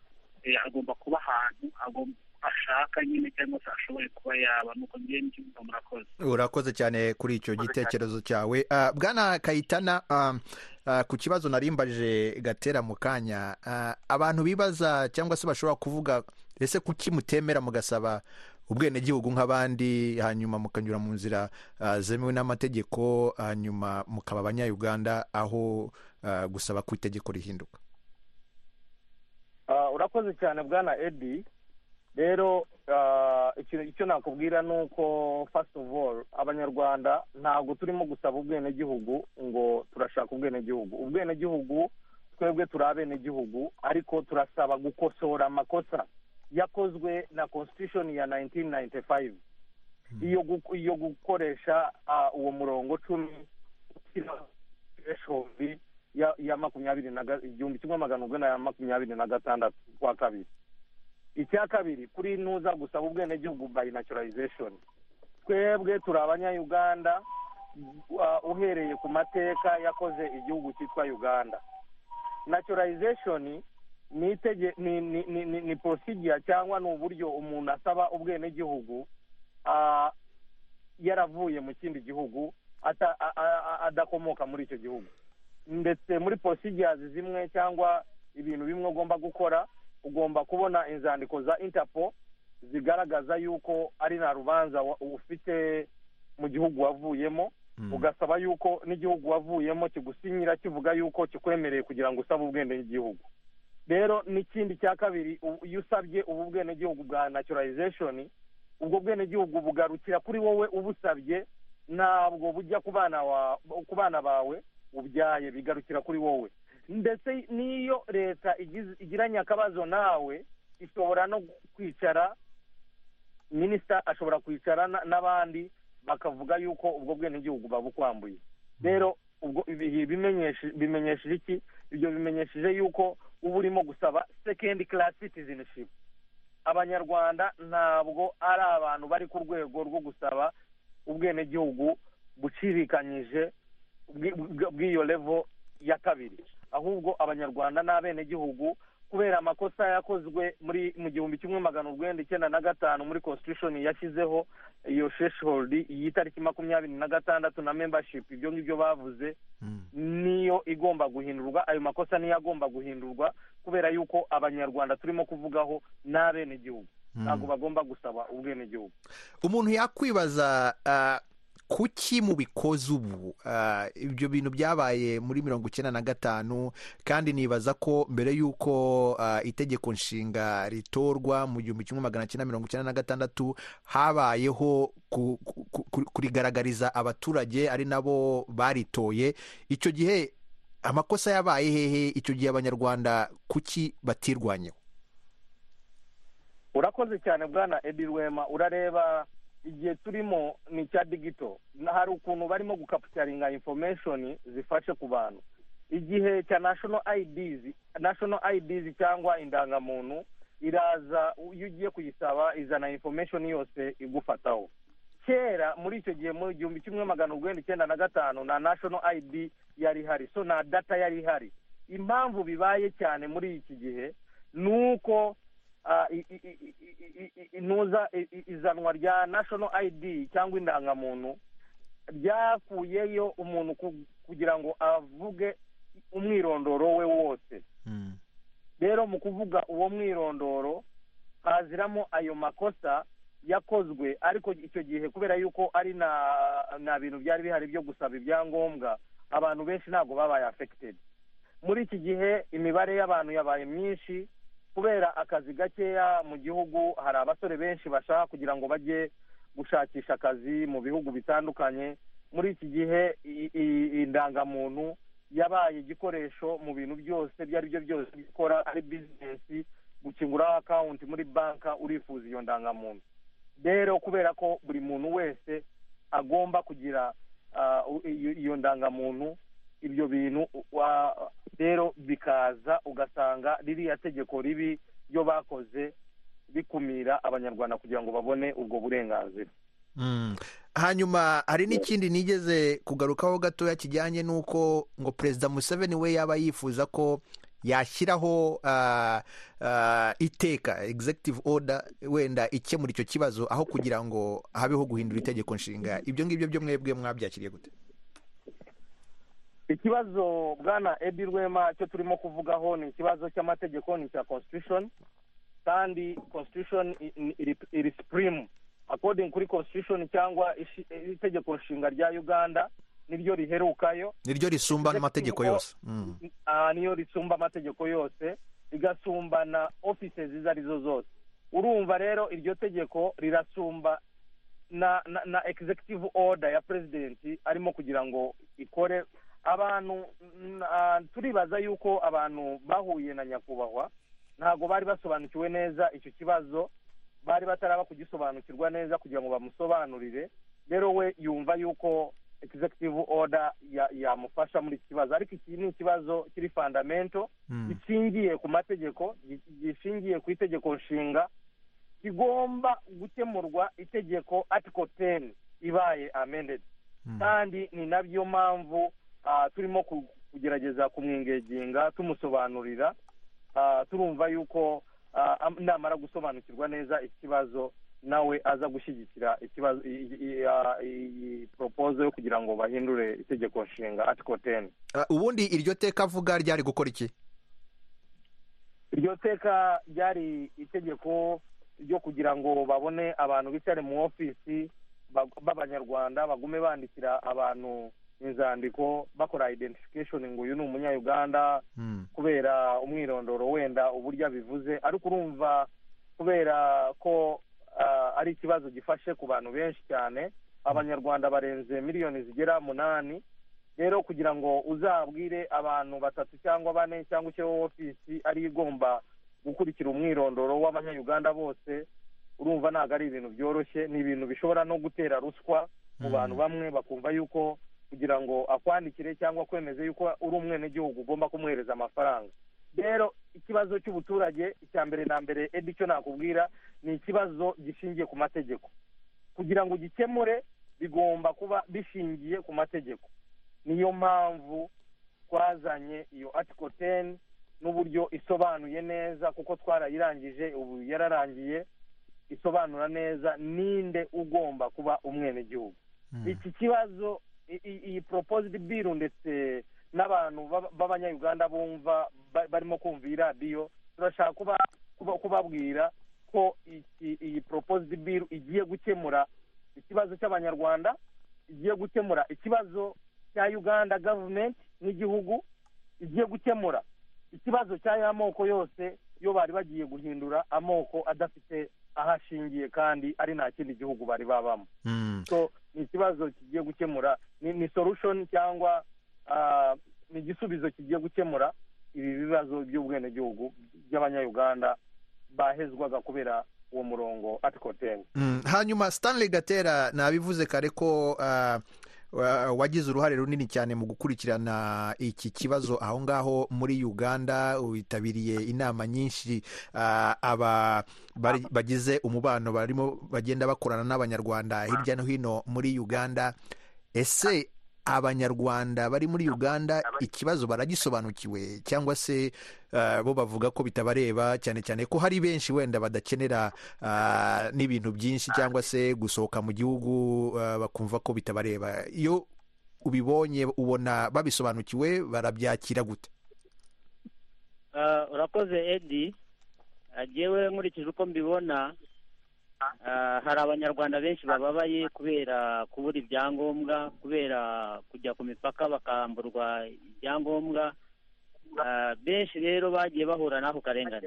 eh, agomba kuba ahantu agomba- ashaka nyine cyangwa se ashoboye kuba yaba nuko ngewe n'ikibuga murakoze urakoze cyane kuri icyo gitekerezo cyawe Ah, bwana kayitana ah, ah, ku kibazo narimbaje gatera mu kanya ah, abantu bibaza cyangwa se bashobora kuvuga ese kuki mutemera mugasaba ubwenegihugu nk'abandi hanyuma mukanyura mu nzira ah, zemewe n'amategeko hanyuma mukaba abanyayuganda aho ah, gusaba ku itegeko rihinduka Ah, urakoze cyane bwana edi rero ah, ikintu icyo nakubwira ni uko first of all abanyarwanda ntabwo turimo gusaba ubwenegihugu ngo turashaka ubwenegihugu ubwenegihugu twebwe turi abenegihugu ariko turasaba gukosora amakosa yakozwe na constitution ya 1995 iyo gu- iyo gukoresha ah, uwo murongo cumi ushyiraho threshold ya ya makumyabiri na ga- igihumbi kimwe magana urwenda na makumyabiri na gatandatu kwa kabiri icya kabiri kuri ntuza gusaba ubwenegihugu by naturalization twebwe turi abanyayuganda uh, uhereye ku mateka yakoze igihugu cyitwa uganda naturalization ni itege ni ni ni, ni, ni procedure cyangwa ni uburyo umuntu asaba ubwenegihugu ah, yaravuye mu kindi gihugu ata- a- a- a- adakomoka muri icyo gihugu ndetse muri procedures zimwe cyangwa ibintu bimwe ugomba gukora ugomba kubona inzandiko za interpol zigaragaza yuko ari nta rubanza wa- ufite mu gihugu wavuyemo Mm. ugasaba yuko n'igihugu wavuyemo kigusinyira kivuga yuko kikwemereye kugira ngo usabe ubwenegihugu rero n'ikindi cya kabiri u- iyo usabye ubu bwenegihugu bwa naturalization ubwo bwenegihugu bugarukira kuri wowe ubusabye ntabwo bujya ku bana wa- ku bana bawe ubyaye bigarukira kuri wowe ndetse n'iyo leta igize- igiranye akabazo nawe ishobora no kwicara minisita ashobora kwicara na- n'abandi bakavuga yuko ubwo bwenegihugu babukwambuye rero ubwo ibihe bimenyeshe- bimenyesheje iki ibyo bimenyesheje yuko uba urimo gusaba sekendi karasi citizenship abanyarwanda ntabwo ari abantu bari ku rwego rwo gusaba ubwenegihugu bucirikanyije bwi- bwi- bw'iyo levo ya kabiri ahubwo abanyarwanda ni abenegihugu kubera amakosa yakozwe muri mu gihumbi kimwe magana urwenda icyenda na gatanu muri constitution yashyizeho iyo threshold y'itariki makumyabiri na gatandatu na membership ibyo ngibyo bavuze niyo igomba guhindurwa ayo makosa niyo agomba guhindurwa kubera yuko abanyarwanda turimo kuvugaho ni abenegihugu ntabwo bagomba gusaba ubwenegihugu umuntu yakwibaza ah, kuki mubikoze ubu Ah, ibyo bintu byabaye muri mirongo icyenda na gatanu kandi nibaza ko mbere y'uko ah, itegeko nshinga ritorwa mu gihumbi kimwe magana cyenda mirongo icyenda na gatandatu habayeho ku- ku- ku- kurigaragariza abaturage ari nabo baritoye icyo gihe amakosa yabaye hehe icyo gihe abanyarwanda kuki batirwanyeho urakoze cyane bwana edi rwema urareba igihe turimo ni icya digito Na- hari ukuntu barimo gukapitaringa information zifashe ku bantu igihe cya national IDs national IDs cyangwa indangamuntu iraza iyo ugiye kuyisaba izana information yose igufataho kera muri icyo gihe mu gihumbi kimwe magana urwenda icyenda na gatanu na national id yari ihari so na data yari ihari impamvu bibaye cyane muri iki gihe ni uko ah, i- i- i- i- i- i- intuza i- i- izanwa rya national id cyangwa indangamuntu ryakuyeyo umuntu ku- kugira ngo avuge umwirondoro we wose rero mu kuvuga uwo mwirondoro haziramo ayo makosa yakozwe ariko icyo gihe kubera yuko ari na nta bintu byari bihari byo gusaba ibyangombwa abantu benshi ntabwo babaye afekitedi muri iki gihe imibare y'abantu yabaye myinshi kubera akazi gakeya mu gihugu hari abasore benshi bashaka kugira ngo bajye gushakisha akazi mu bihugu bitandukanye muri iki gihe i- i- indangamuntu yabaye igikoresho mu bintu byose ibyo ari byo byose gukora ari bizinesi gukinguraho akawunti muri banka urifuza iyo ndangamuntu rero kubera ko buri muntu wese agomba kugira ah, u- iyo iyo ndangamuntu ibyo bintu wa- rero bikaza ugasanga ririya tegeko ribi ryo bakoze bikumira abanyarwanda kugira ngo babone ubwo burenganzira Mm. hanyuma hari n'ikindi nigeze kugarukaho gatoya kijyanye n'uko ngo perezida museveni we yaba yifuza ko yashyiraho ah, ah, iteka executive order wenda ikemura icyo kibazo aho kugira ngo habeho guhindura itegeko nshinga ibyo ngibyo byo mwebwe mwabyakiriye gute ikibazo bwana edi rwema cyo turimo kuvugaho ni ikibazo cy'amategeko ni icya constitution kandi constitution i- i- iri- iri supreme according kuri constitution cyangwa ishi- itegeko nshinga rya uganda niryo riherukayo niryo risumba n'amategeko yose Mm. Ah, niyo risumba amategeko yose rigasumba na offices izo ari zo zose urumva rero iryo tegeko rirasumba na, na, na executive order ya president arimo kugira ngo ikore abantu mm, ah, turibaza yuko abantu bahuye na nyakubahwa ntabwo bari basobanukiwe neza icyo kibazo bari bataraba kugisobanukirwa neza kugira ngo bamusobanurire rero we yumva yuko executive order ya- yamufasha muri iki kibazo ariko iki ni ikibazo kiri fundamento Mm. gishingiye ku mategeko gi- gishingiye ku itegeko nshinga kigomba gukemurwa itegeko article ten ibaye amended kandi ni nabyo mpamvu ah, turimo ku- kugerageza kumwingeginga tumusobanurira Ah, turumva yuko ah, am- namara gusobanukirwa neza ikibazo nawe aza gushyigikira ikibazo i- i- i- ah, iyi poropozo yo kugira ngo bahindure itegeko nshinga article ten Ah, ubundi iryo teka avuga ryari gukora iki iryo teka ryari itegeko ryo kugira ngo babone abantu bicare mu ofisi bag- b'abanyarwanda bagume bandikira abantu inzandiko bakora identification ngo uyu ni umunyayuganda Mm. kubera umwirondoro wenda uburyo abivuze ariko urumva kubera ko ah, ari ikibazo gifashe ku bantu benshi cyane abanyarwanda barenze miliyoni zigera munani rero kugira ngo uzabwire abantu batatu cyangwa bane cyangwa ushyireho ofisi ariyo igomba gukurikira umwirondoro w'abanyayuganda bose urumva ntabwo ari ibintu byoroshye ni ibintu bishobora no gutera ruswa mu bantu bamwe bakumva yuko kugira ngo akwandikire cyangwa kwemeze yuko uri umwenegihugu ugomba kumuhereza amafaranga rero ikibazo cy'ubuturage icya mbere na mbere edi icyo nakubwira ni ikibazo gishingiye ku mategeko kugira ngo ugikemure bigomba kuba bishingiye ku mategeko niyo mpamvu twazanye iyo article ten n'uburyo isobanuye neza kuko twarayirangije ubu yararangiye isobanura neza ninde ugomba kuba umwenegihugu iki kibazo i- i- iyi proposed bill ndetse n'abantu b'aba- b'abanyayuganda bumva ba- barimo kumva iyi radiyo turashaka kuba- kuba- kubabwira ko iki- iyi proposed bill igiye gukemura ikibazo cy'abanyarwanda igiye gukemura ikibazo cya uganda gavumenti nk'igihugu igiye gukemura ikibazo cy'aya amoko yose yo bari bagiye guhindura amoko adafite aho ashingiye kandi ari nta kindi gihugu bari babamo Mm. so ni ikibazo kigiye gukemura ni, ni solution cyangwa ah, ni igisubizo kigiye gukemura ibi bibazo by'ubwenegihugu by'abanyayuganda bahezwaga kubera uwo murongo article ten Mm. hanyuma stanley gatera nabivuze kare ko ah, wa- wagize uruhare runini cyane mu gukurikirana iki kibazo aho ngaho muri uganda witabiriye inama nyinshi ah, aba bari- bagize umubano barimo bagenda bakorana n'abanyarwanda hirya no hino muri uganda ese abanyarwanda bari muri uganda ikibazo baragisobanukiwe cyangwa se ah, bo bavuga ko bitabareba cyane cyane ko hari benshi wenda badakenera ah, n'ibintu byinshi cyangwa se gusohoka mu gihugu ah, bakumva ko bitabareba iyo ubibonye ubona babisobanukiwe barabyakira gute Ah, urakoze edi Ah, jyewe nkurikije uko mbibona ah, hari abanyarwanda benshi bababaye kubera kubura ibyangombwa kubera kujya ku mipaka bakamburwa ibyangombwa Ah, benshi rero bagiye bahura n'ako karengane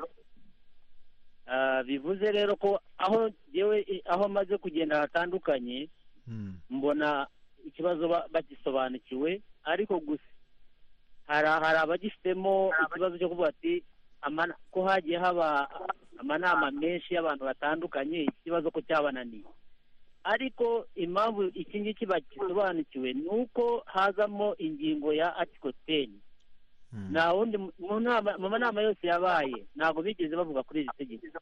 Ah, bivuze rero ko aho jyewe i- aho maze kugenda hatandukanye Mm. mbona ikibazo ba- bagisobanukiwe ariko gusa hari hari abagifitemo ikibazo cyo kuvuga ati "Ama- ko hagiye haba amanama menshi y'abantu batandukanye ikibazo ko cyabananiye ariko impamvu iki ngiki bagisobanukiwe ni uko hazamo ingingo ya article ten Mm. nta wundi mu- mu nama- mu manama yose yabaye ntabwo bigeze bavuga kuri iri tegeko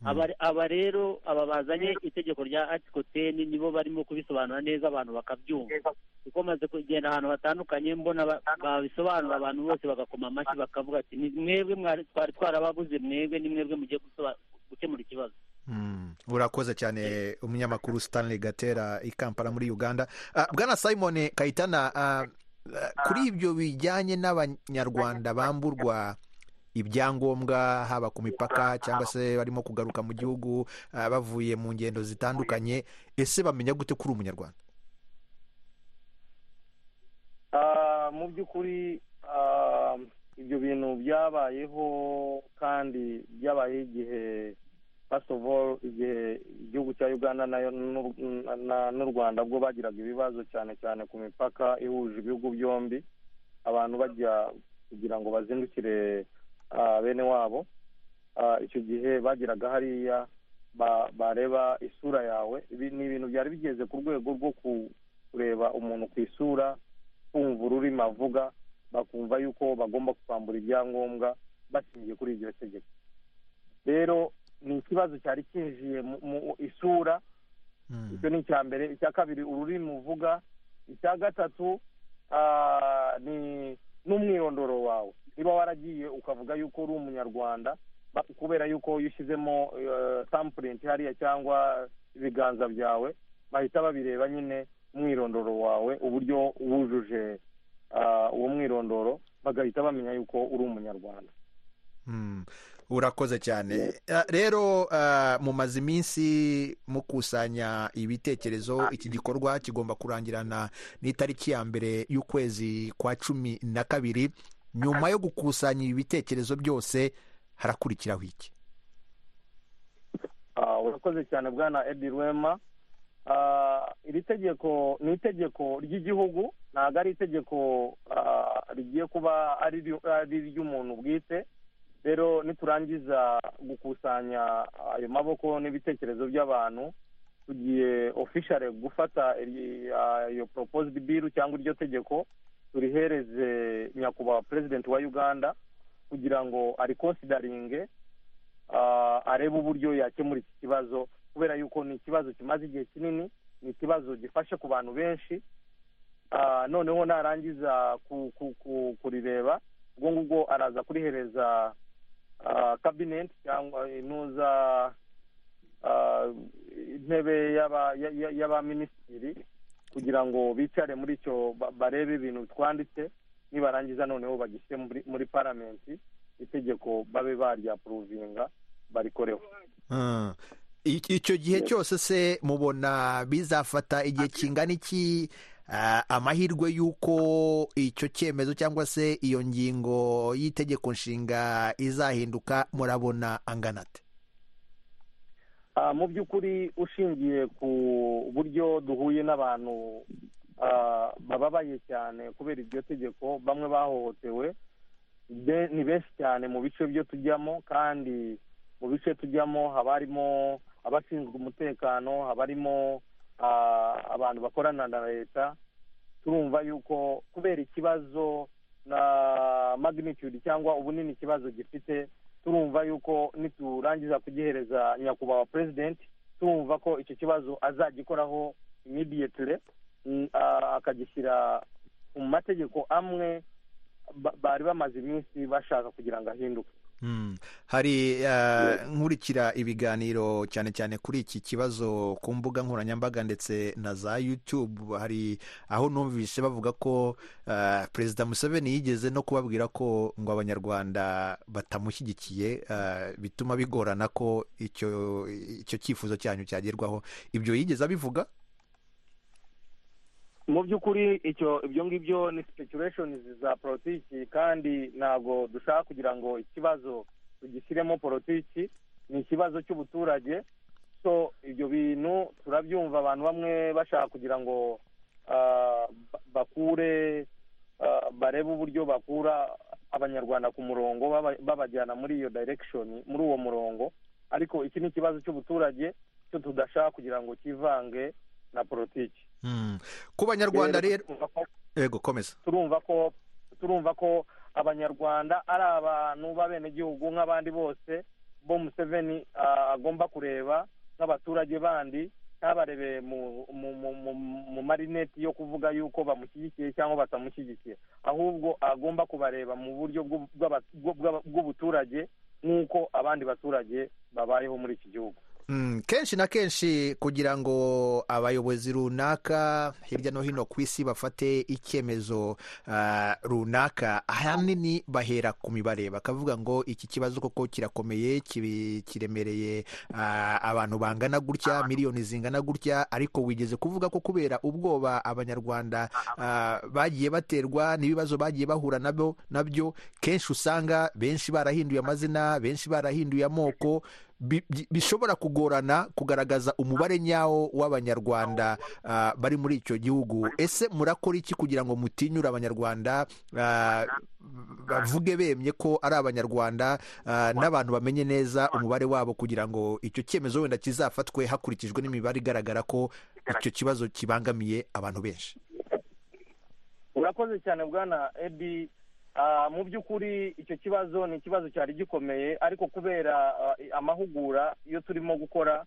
Aba- aba rero aba bazanye itegeko rya article ten nibo barimo kubisobanura neza abantu bakabyumva kuko maze kugenda ahantu hatandukanye mbona ba- babisobanura abantu bose bagakoma amashyi bakavuga ati "Ni mwebwe mwari- twari twarabaguze mwebwe ni mwebwe mugiye gusoba- gukemura ikibazo Mm. urakoze cyane umunyamakuru stanley gatera i kampala muri uganda Ah, bwana simon kayitana ah, ah, kuri ibyo bijyanye n'abanyarwanda bamburwa ibyangombwa haba ku mipaka cyangwa se barimo kugaruka mu gihugu ah, bavuye mu ngendo zitandukanye ese bamenya gute kuri umunyarwanda Ah, mu by'ukuri ah, ibyo bintu byabayeho kandi byabayeho igihe first of all igihe igihugu cya uganda nayo n'u- na- n'u rwanda bwo bagiraga ibibazo cyane cyane ku mipaka ihuje ibihugu byombi abantu bajya kugira ngo bazindukire ah, bene wabo Ah, icyo gihe bageraga hariya ba- bareba isura yawe ibi ni ibintu byari bigeze ku rwego rwo ku- kureba umuntu ku isura kumva ururimi avuga bakumva yuko bagomba kwambura ibyangombwa bashingiye kuri iryo tegeko rero ni ikibazo cyari cyinjiye mu mu isura Mm. icyo ni icya mbere icya kabiri ururimi uvuga icya gatatu ah, ni n'umwirondoro wawe niba waragiye ukavuga yuko uri umunyarwanda ba- kubera yuko iyo ushyizemo sampurenti hariya cyangwa ibiganza byawe bahita babireba nyine umwirondoro wawe uburyo wujuje ah, uwo mwirondoro bagahita bamenya yuko uri umunyarwanda Mm. urakoze cyane Ah, rero ah, mumaze iminsi mukusanya ibitekerezo iki gikorwa kigomba kurangirana n'itariki ya mbere y'ukwezi kwa cumi na kabiri nyuma yo gukusanya ibi bitekerezo byose harakurikiraho iki Ah, urakoze cyane bwana edi rwema Ah, iri tegeko ni itegeko ry'igihugu ntabwo ari itegeko ah, rigiye kuba ari ryo- ari iry'umuntu bwite rero niturangiza gukusanya ayo maboko n'ibitekerezo by'abantu tugiye ofishare gufata iri- ah, iyo proposed bill cyangwa iryo tegeko turihereze nyakubahwa perezidenti wa uganda kugira ngo arikonsidaringe ah, arebe uburyo yakemura iki kibazo kubera yuko ni ikibazo kimaze igihe kinini ni ikibazo gifashe ku bantu benshi Ah, noneho narangiza ku- ku- ku- kurireba ubwo ngubwo araza kurihereza ah, cabinet cyangwa intuza ah, intebe y'aba- ya- ya- y'abaminisitiri kugira ngo bicare muri icyo ba- barebe ibintu twanditse nibarangiza noneho bagishyire muri, muri paramenti itegeko babe baryapuruvinga barikoreho Ah. I- icyo gihe cyose se mubona bizafata igihe kingana iki ah, amahirwe y'uko icyo cyemezo cyangwa se iyo ngingo y'itegeko nshinga izahinduka murabona angana ate Ah, mu by'ukuri ushingiye ku buryo duhuye n'abantu ah, bababaye cyane kubera iryo tegeko bamwe bahohotewe be- ni benshi cyane mu bice byo tujyamo kandi mu bice tujyamo haba harimo abashinzwe umutekano haba harimo ah, abantu bakorana na leta turumva yuko kubera ikibazo na magnitude cyangwa ubunini ikibazo gifite turumva yuko niturangiza kugihereza nyakubahwa perezidenti turumva ko icyo kibazo azagikoraho imidiyetire akagishyira mu mategeko amwe ba- bari bamaze iminsi bashaka kugira ngo ahinduke Mm. hari ah, nkurikira ibiganiro cyane cyane kuri iki kibazo ku mbuga nkoranyambaga ndetse na za YouTube hari aho numvise bavuga ko ah, perezida Museveni yigeze no kubabwira ko ngo abanyarwanda batamushyigikiye ah, bituma bigorana ko icyo icyo cyifuzo cyanyu cyagerwaho ibyo yigeze abivuga mu by'ukuri icyo ibyo ngibyo ni sipekureshonizi za politiki kandi ntabwo dushaka kugira ngo ikibazo tugishyiremo politiki ni ikibazo cy'ubuturage so ibyo bintu turabyumva abantu bamwe bashaka kugira ngo ah, ba- bakure ah, barebe uburyo bakura abanyarwanda ku murongo baba- babajyana muri iyo direkishoni muri uwo murongo ariko iki ni ikibazo cy'ubuturage cyo tudashaka kugira ngo kivange na politiki Mm. ku banyarwanda rero Turumva ko- yego komeza turumva ko turumva ko abanyarwanda ari abantu b'abenegihugu nk'abandi bose bo museveni ah, agomba kureba nk'abaturage bandi ntabarebe mu mu mu- mu- mu marineti yo kuvuga yuko bamushyigikiye cyangwa batamushyigikiye ahubwo agomba kubareba mu buryo bw'u- bw'aba- bw'u- bw'aba- bw'ubuturage nk'uko abandi baturage babayeho muri iki gihugu Mm, kenshi na kenshi kugira ngo abayobozi runaka hirya no hino ku isi bafate icyemezo ah, runaka ahanini bahera ku mibare bakavuga ngo iki kibazo koko kirakomeye kibi- kiremereye ah, abantu bangana gutya miliyoni zingana gutya ariko wigeze kuvuga ko kubera ubwoba abanyarwanda ah, bagiye baterwa n'ibibazo bagiye bahura nabyo nabyo kenshi usanga benshi barahinduye amazina benshi barahinduye amoko bi- bi- bishobora kugorana kugaragaza umubare nyawo w'abanyarwanda ah, bari muri icyo gihugu ese murakora iki kugira ngo mutinyure abanyarwanda ah, bavuge bemye ko ari abanyarwanda ah, n'abantu bamenye neza umubare wabo kugira ngo icyo cyemezo wenda kizafatwe hakurikijwe n'imibare igaragara ko icyo kibazo kibangamiye abantu benshi urakoze cyane bwana edi Ah, mu by'ukuri icyo kibazo ni ikibazo cyari gikomeye ariko kubera ah, amahugura iyo turimo gukora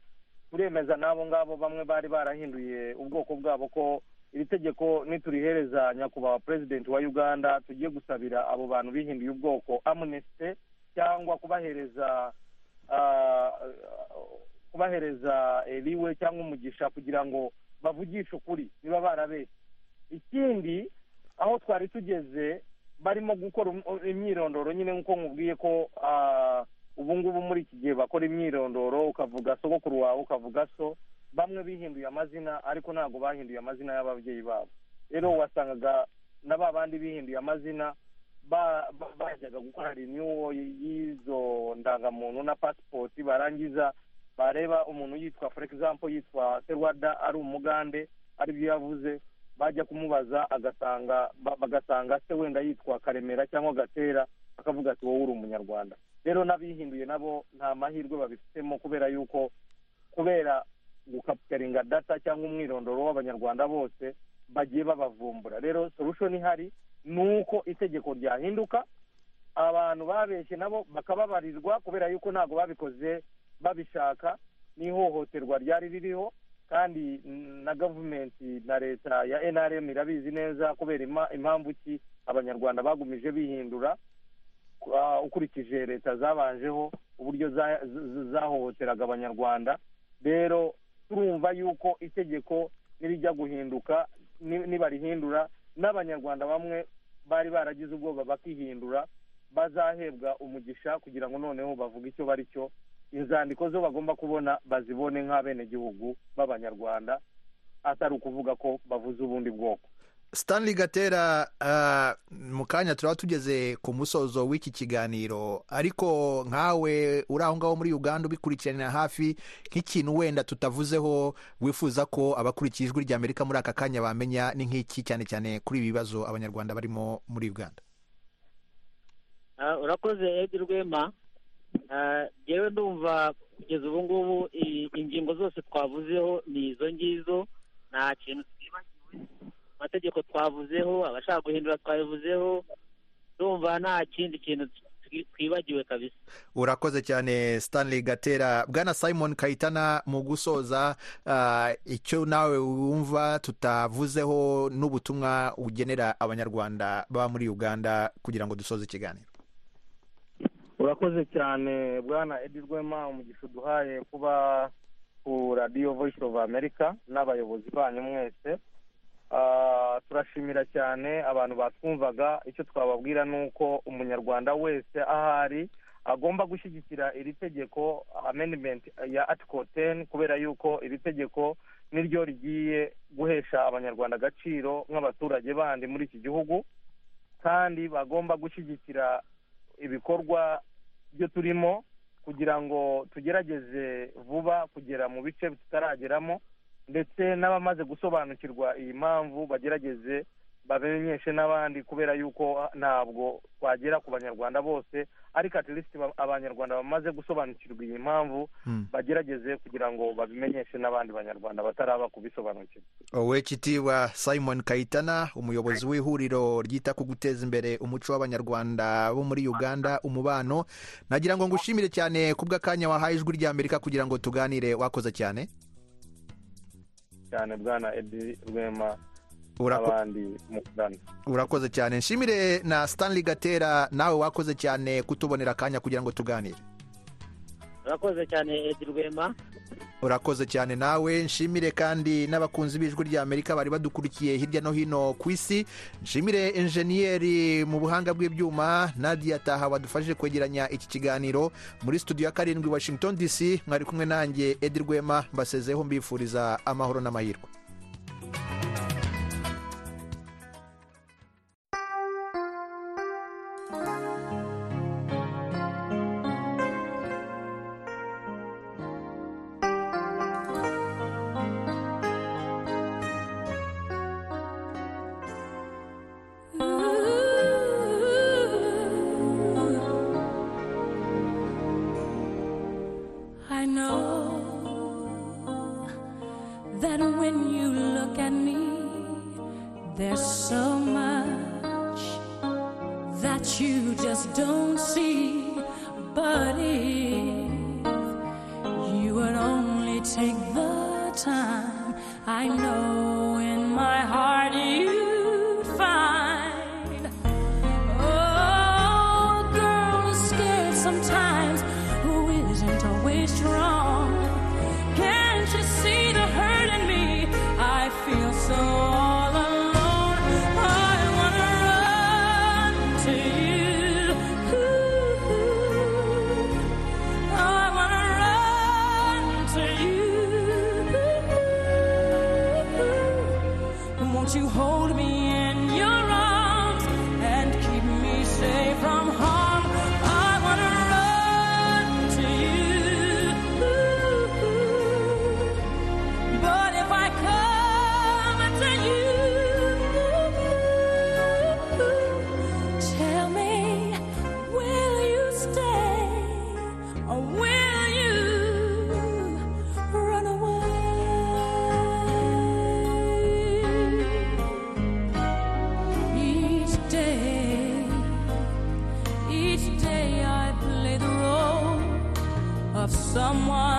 turemeza n'abo ngabo bamwe bari barahinduye ubwoko bwabo ko iri tegeko niturihereza nyakubahwa perezidenti wa uganda tugiye gusabira abo bantu bihinduye ubwoko amnesty cyangwa kubahereza ah, kubahereza eliwe cyangwa umugisha kugira ngo bavugishe ukuri niba barabeshye ikindi aho twari tugeze barimo gukora um- imyirondoro nyine nk'uko nkubwiye ko ah, ubu ngubu muri iki gihe bakora imyirondoro ukavuga sogokuru wawe ukavuga so bamwe bihinduye amazina ariko ntabwo bahinduye amazina y'ababyeyi babo rero wasangaga na ba bandi bihinduye amazina ba- ba- bajyaga gukora renewal y'izo ndangamuntu na pasipoti barangiza bareba umuntu yitwa for example yitwa serwada ari umugande aribyo yavuze bajya kumubaza agasanga ba- bagasanga se wenda yitwa karemera cyangwa gatera akavuga ati wowe uri umunyarwanda rero n'abihinduye nabo nta mahirwe babifitemo kubera yuko kubera gukapitaringa data cyangwa umwirondoro w'abanyarwanda bose bagiye babavumbura rero solution ihari ni uko itegeko ryahinduka abantu babeshye nabo bakababarirwa kubera yuko ntabwo babikoze babishaka n'ihohoterwa ryari ririho kandi mm, na gavumenti na leta ya nrm irabizi neza kubera ima- impamvu ki abanyarwanda bagumije bihindura Ah, ukurikije leta zabanjeho uburyo za- z- zahohoteraga abanyarwanda rero turumva yuko itegeko nirijya guhinduka ni- nibarihindura n'abanyarwanda bamwe bari baragize ubwoba bakihindura bazahebwa umugisha kugira ngo noneho bavuge icyo bari cyo inzandiko zo bagomba kubona bazibone nk'abenegihugu b'abanyarwanda atari ukuvuga ko bavuze ubundi bwoko stanley gatera ah, mu kanya turaba tugeze ku musozo w'iki kiganiro ariko nkawe uri aho ngaho muri uganda ubikurikiranira hafi nk'ikintu wenda tutavuzeho wifuza ko abakurikiye ijwi rya amerika muri aka kanya bamenya ni nk'iki cyane cyane kuri ibi bibazo abanyarwanda barimo muri uganda Ah, urakoze edi rwema Ah, yewe ndumva kugeza ubu ngubu i- ingingo zose twavuzeho ni izo ngizo nta kintu twibagiwe amategeko twavuzeho abashaka guhindura twabivuzeho ndumva nta kindi kintu twi- twibagiwe kabisa urakoze cyane stanley gatera bwana simon kayitana mu gusoza ah, icyo nawe wumva tutavuzeho n'ubutumwa ugenera abanyarwanda baba muri uganda kugira ngo dusoze ikiganiro urakoze cyane bwana edi rwema umugisha uduhaye kuba ku radiyo voice of america n'abayobozi banyu mwese Ah, turashimira cyane abantu batwumvaga icyo twababwira ni uko umunyarwanda wese ahari agomba gushyigikira iri tegeko amendment ya article ten kubera yuko iri tegeko niryo rigiye guhesha abanyarwanda agaciro nk'abaturage bandi muri iki gihugu kandi bagomba gushyigikira ibikorwa byo turimo kugira ngo tugerageze vuba kugera mu bice tutarageramo ndetse n'abamaze gusobanukirwa iyi mpamvu bagerageze bamenyeshe n'abandi kubera yuko ntabwo twagera ku banyarwanda bose ariko at least ba- abanyarwanda bamaze gusobanukirwa iyi mpamvu Hmm. bagerageze kugira ngo babimenyeshe n'abandi banyarwanda bataraba kubisobanukirwa wowe kitiwa simon kayitana umuyobozi w'ihuriro ryita ku guteza imbere umuco w'abanyarwanda bo muri uganda umubano nagira ngo ngushimire cyane ku bw'akanya wahaye ijwi rya amerika kugira ngo tuganire wakoze cyane cyane bwana edi rwema Urako- n'abandi mu kugana urakoze cyane nshimire na stanley gatera nawe wakoze cyane kutubonera akanya kugira ngo tuganire urakoze cyane edi rwema urakoze cyane nawe nshimire kandi n'abakunzi b'ijwi rya amerika bari badukurikiye hirya no hino ku isi nshimire enjeniyeri mu buhanga bw'ibyuma nadia taha wadufashije kwegeranya iki kiganiro muri studio ya karindwi washington dc mwari kumwe nanjye edi rwema mbasezeho mbifuriza amahoro n'amahirwe I know that when you look at me, there's so much that you just don't see. But if you would only take the time, I know in my heart you'd find. Oh, girls scared sometimes. Who isn't always strong? Can't you see the hurt in me? I feel so all alone. I wanna run to you. I wanna run to you. someone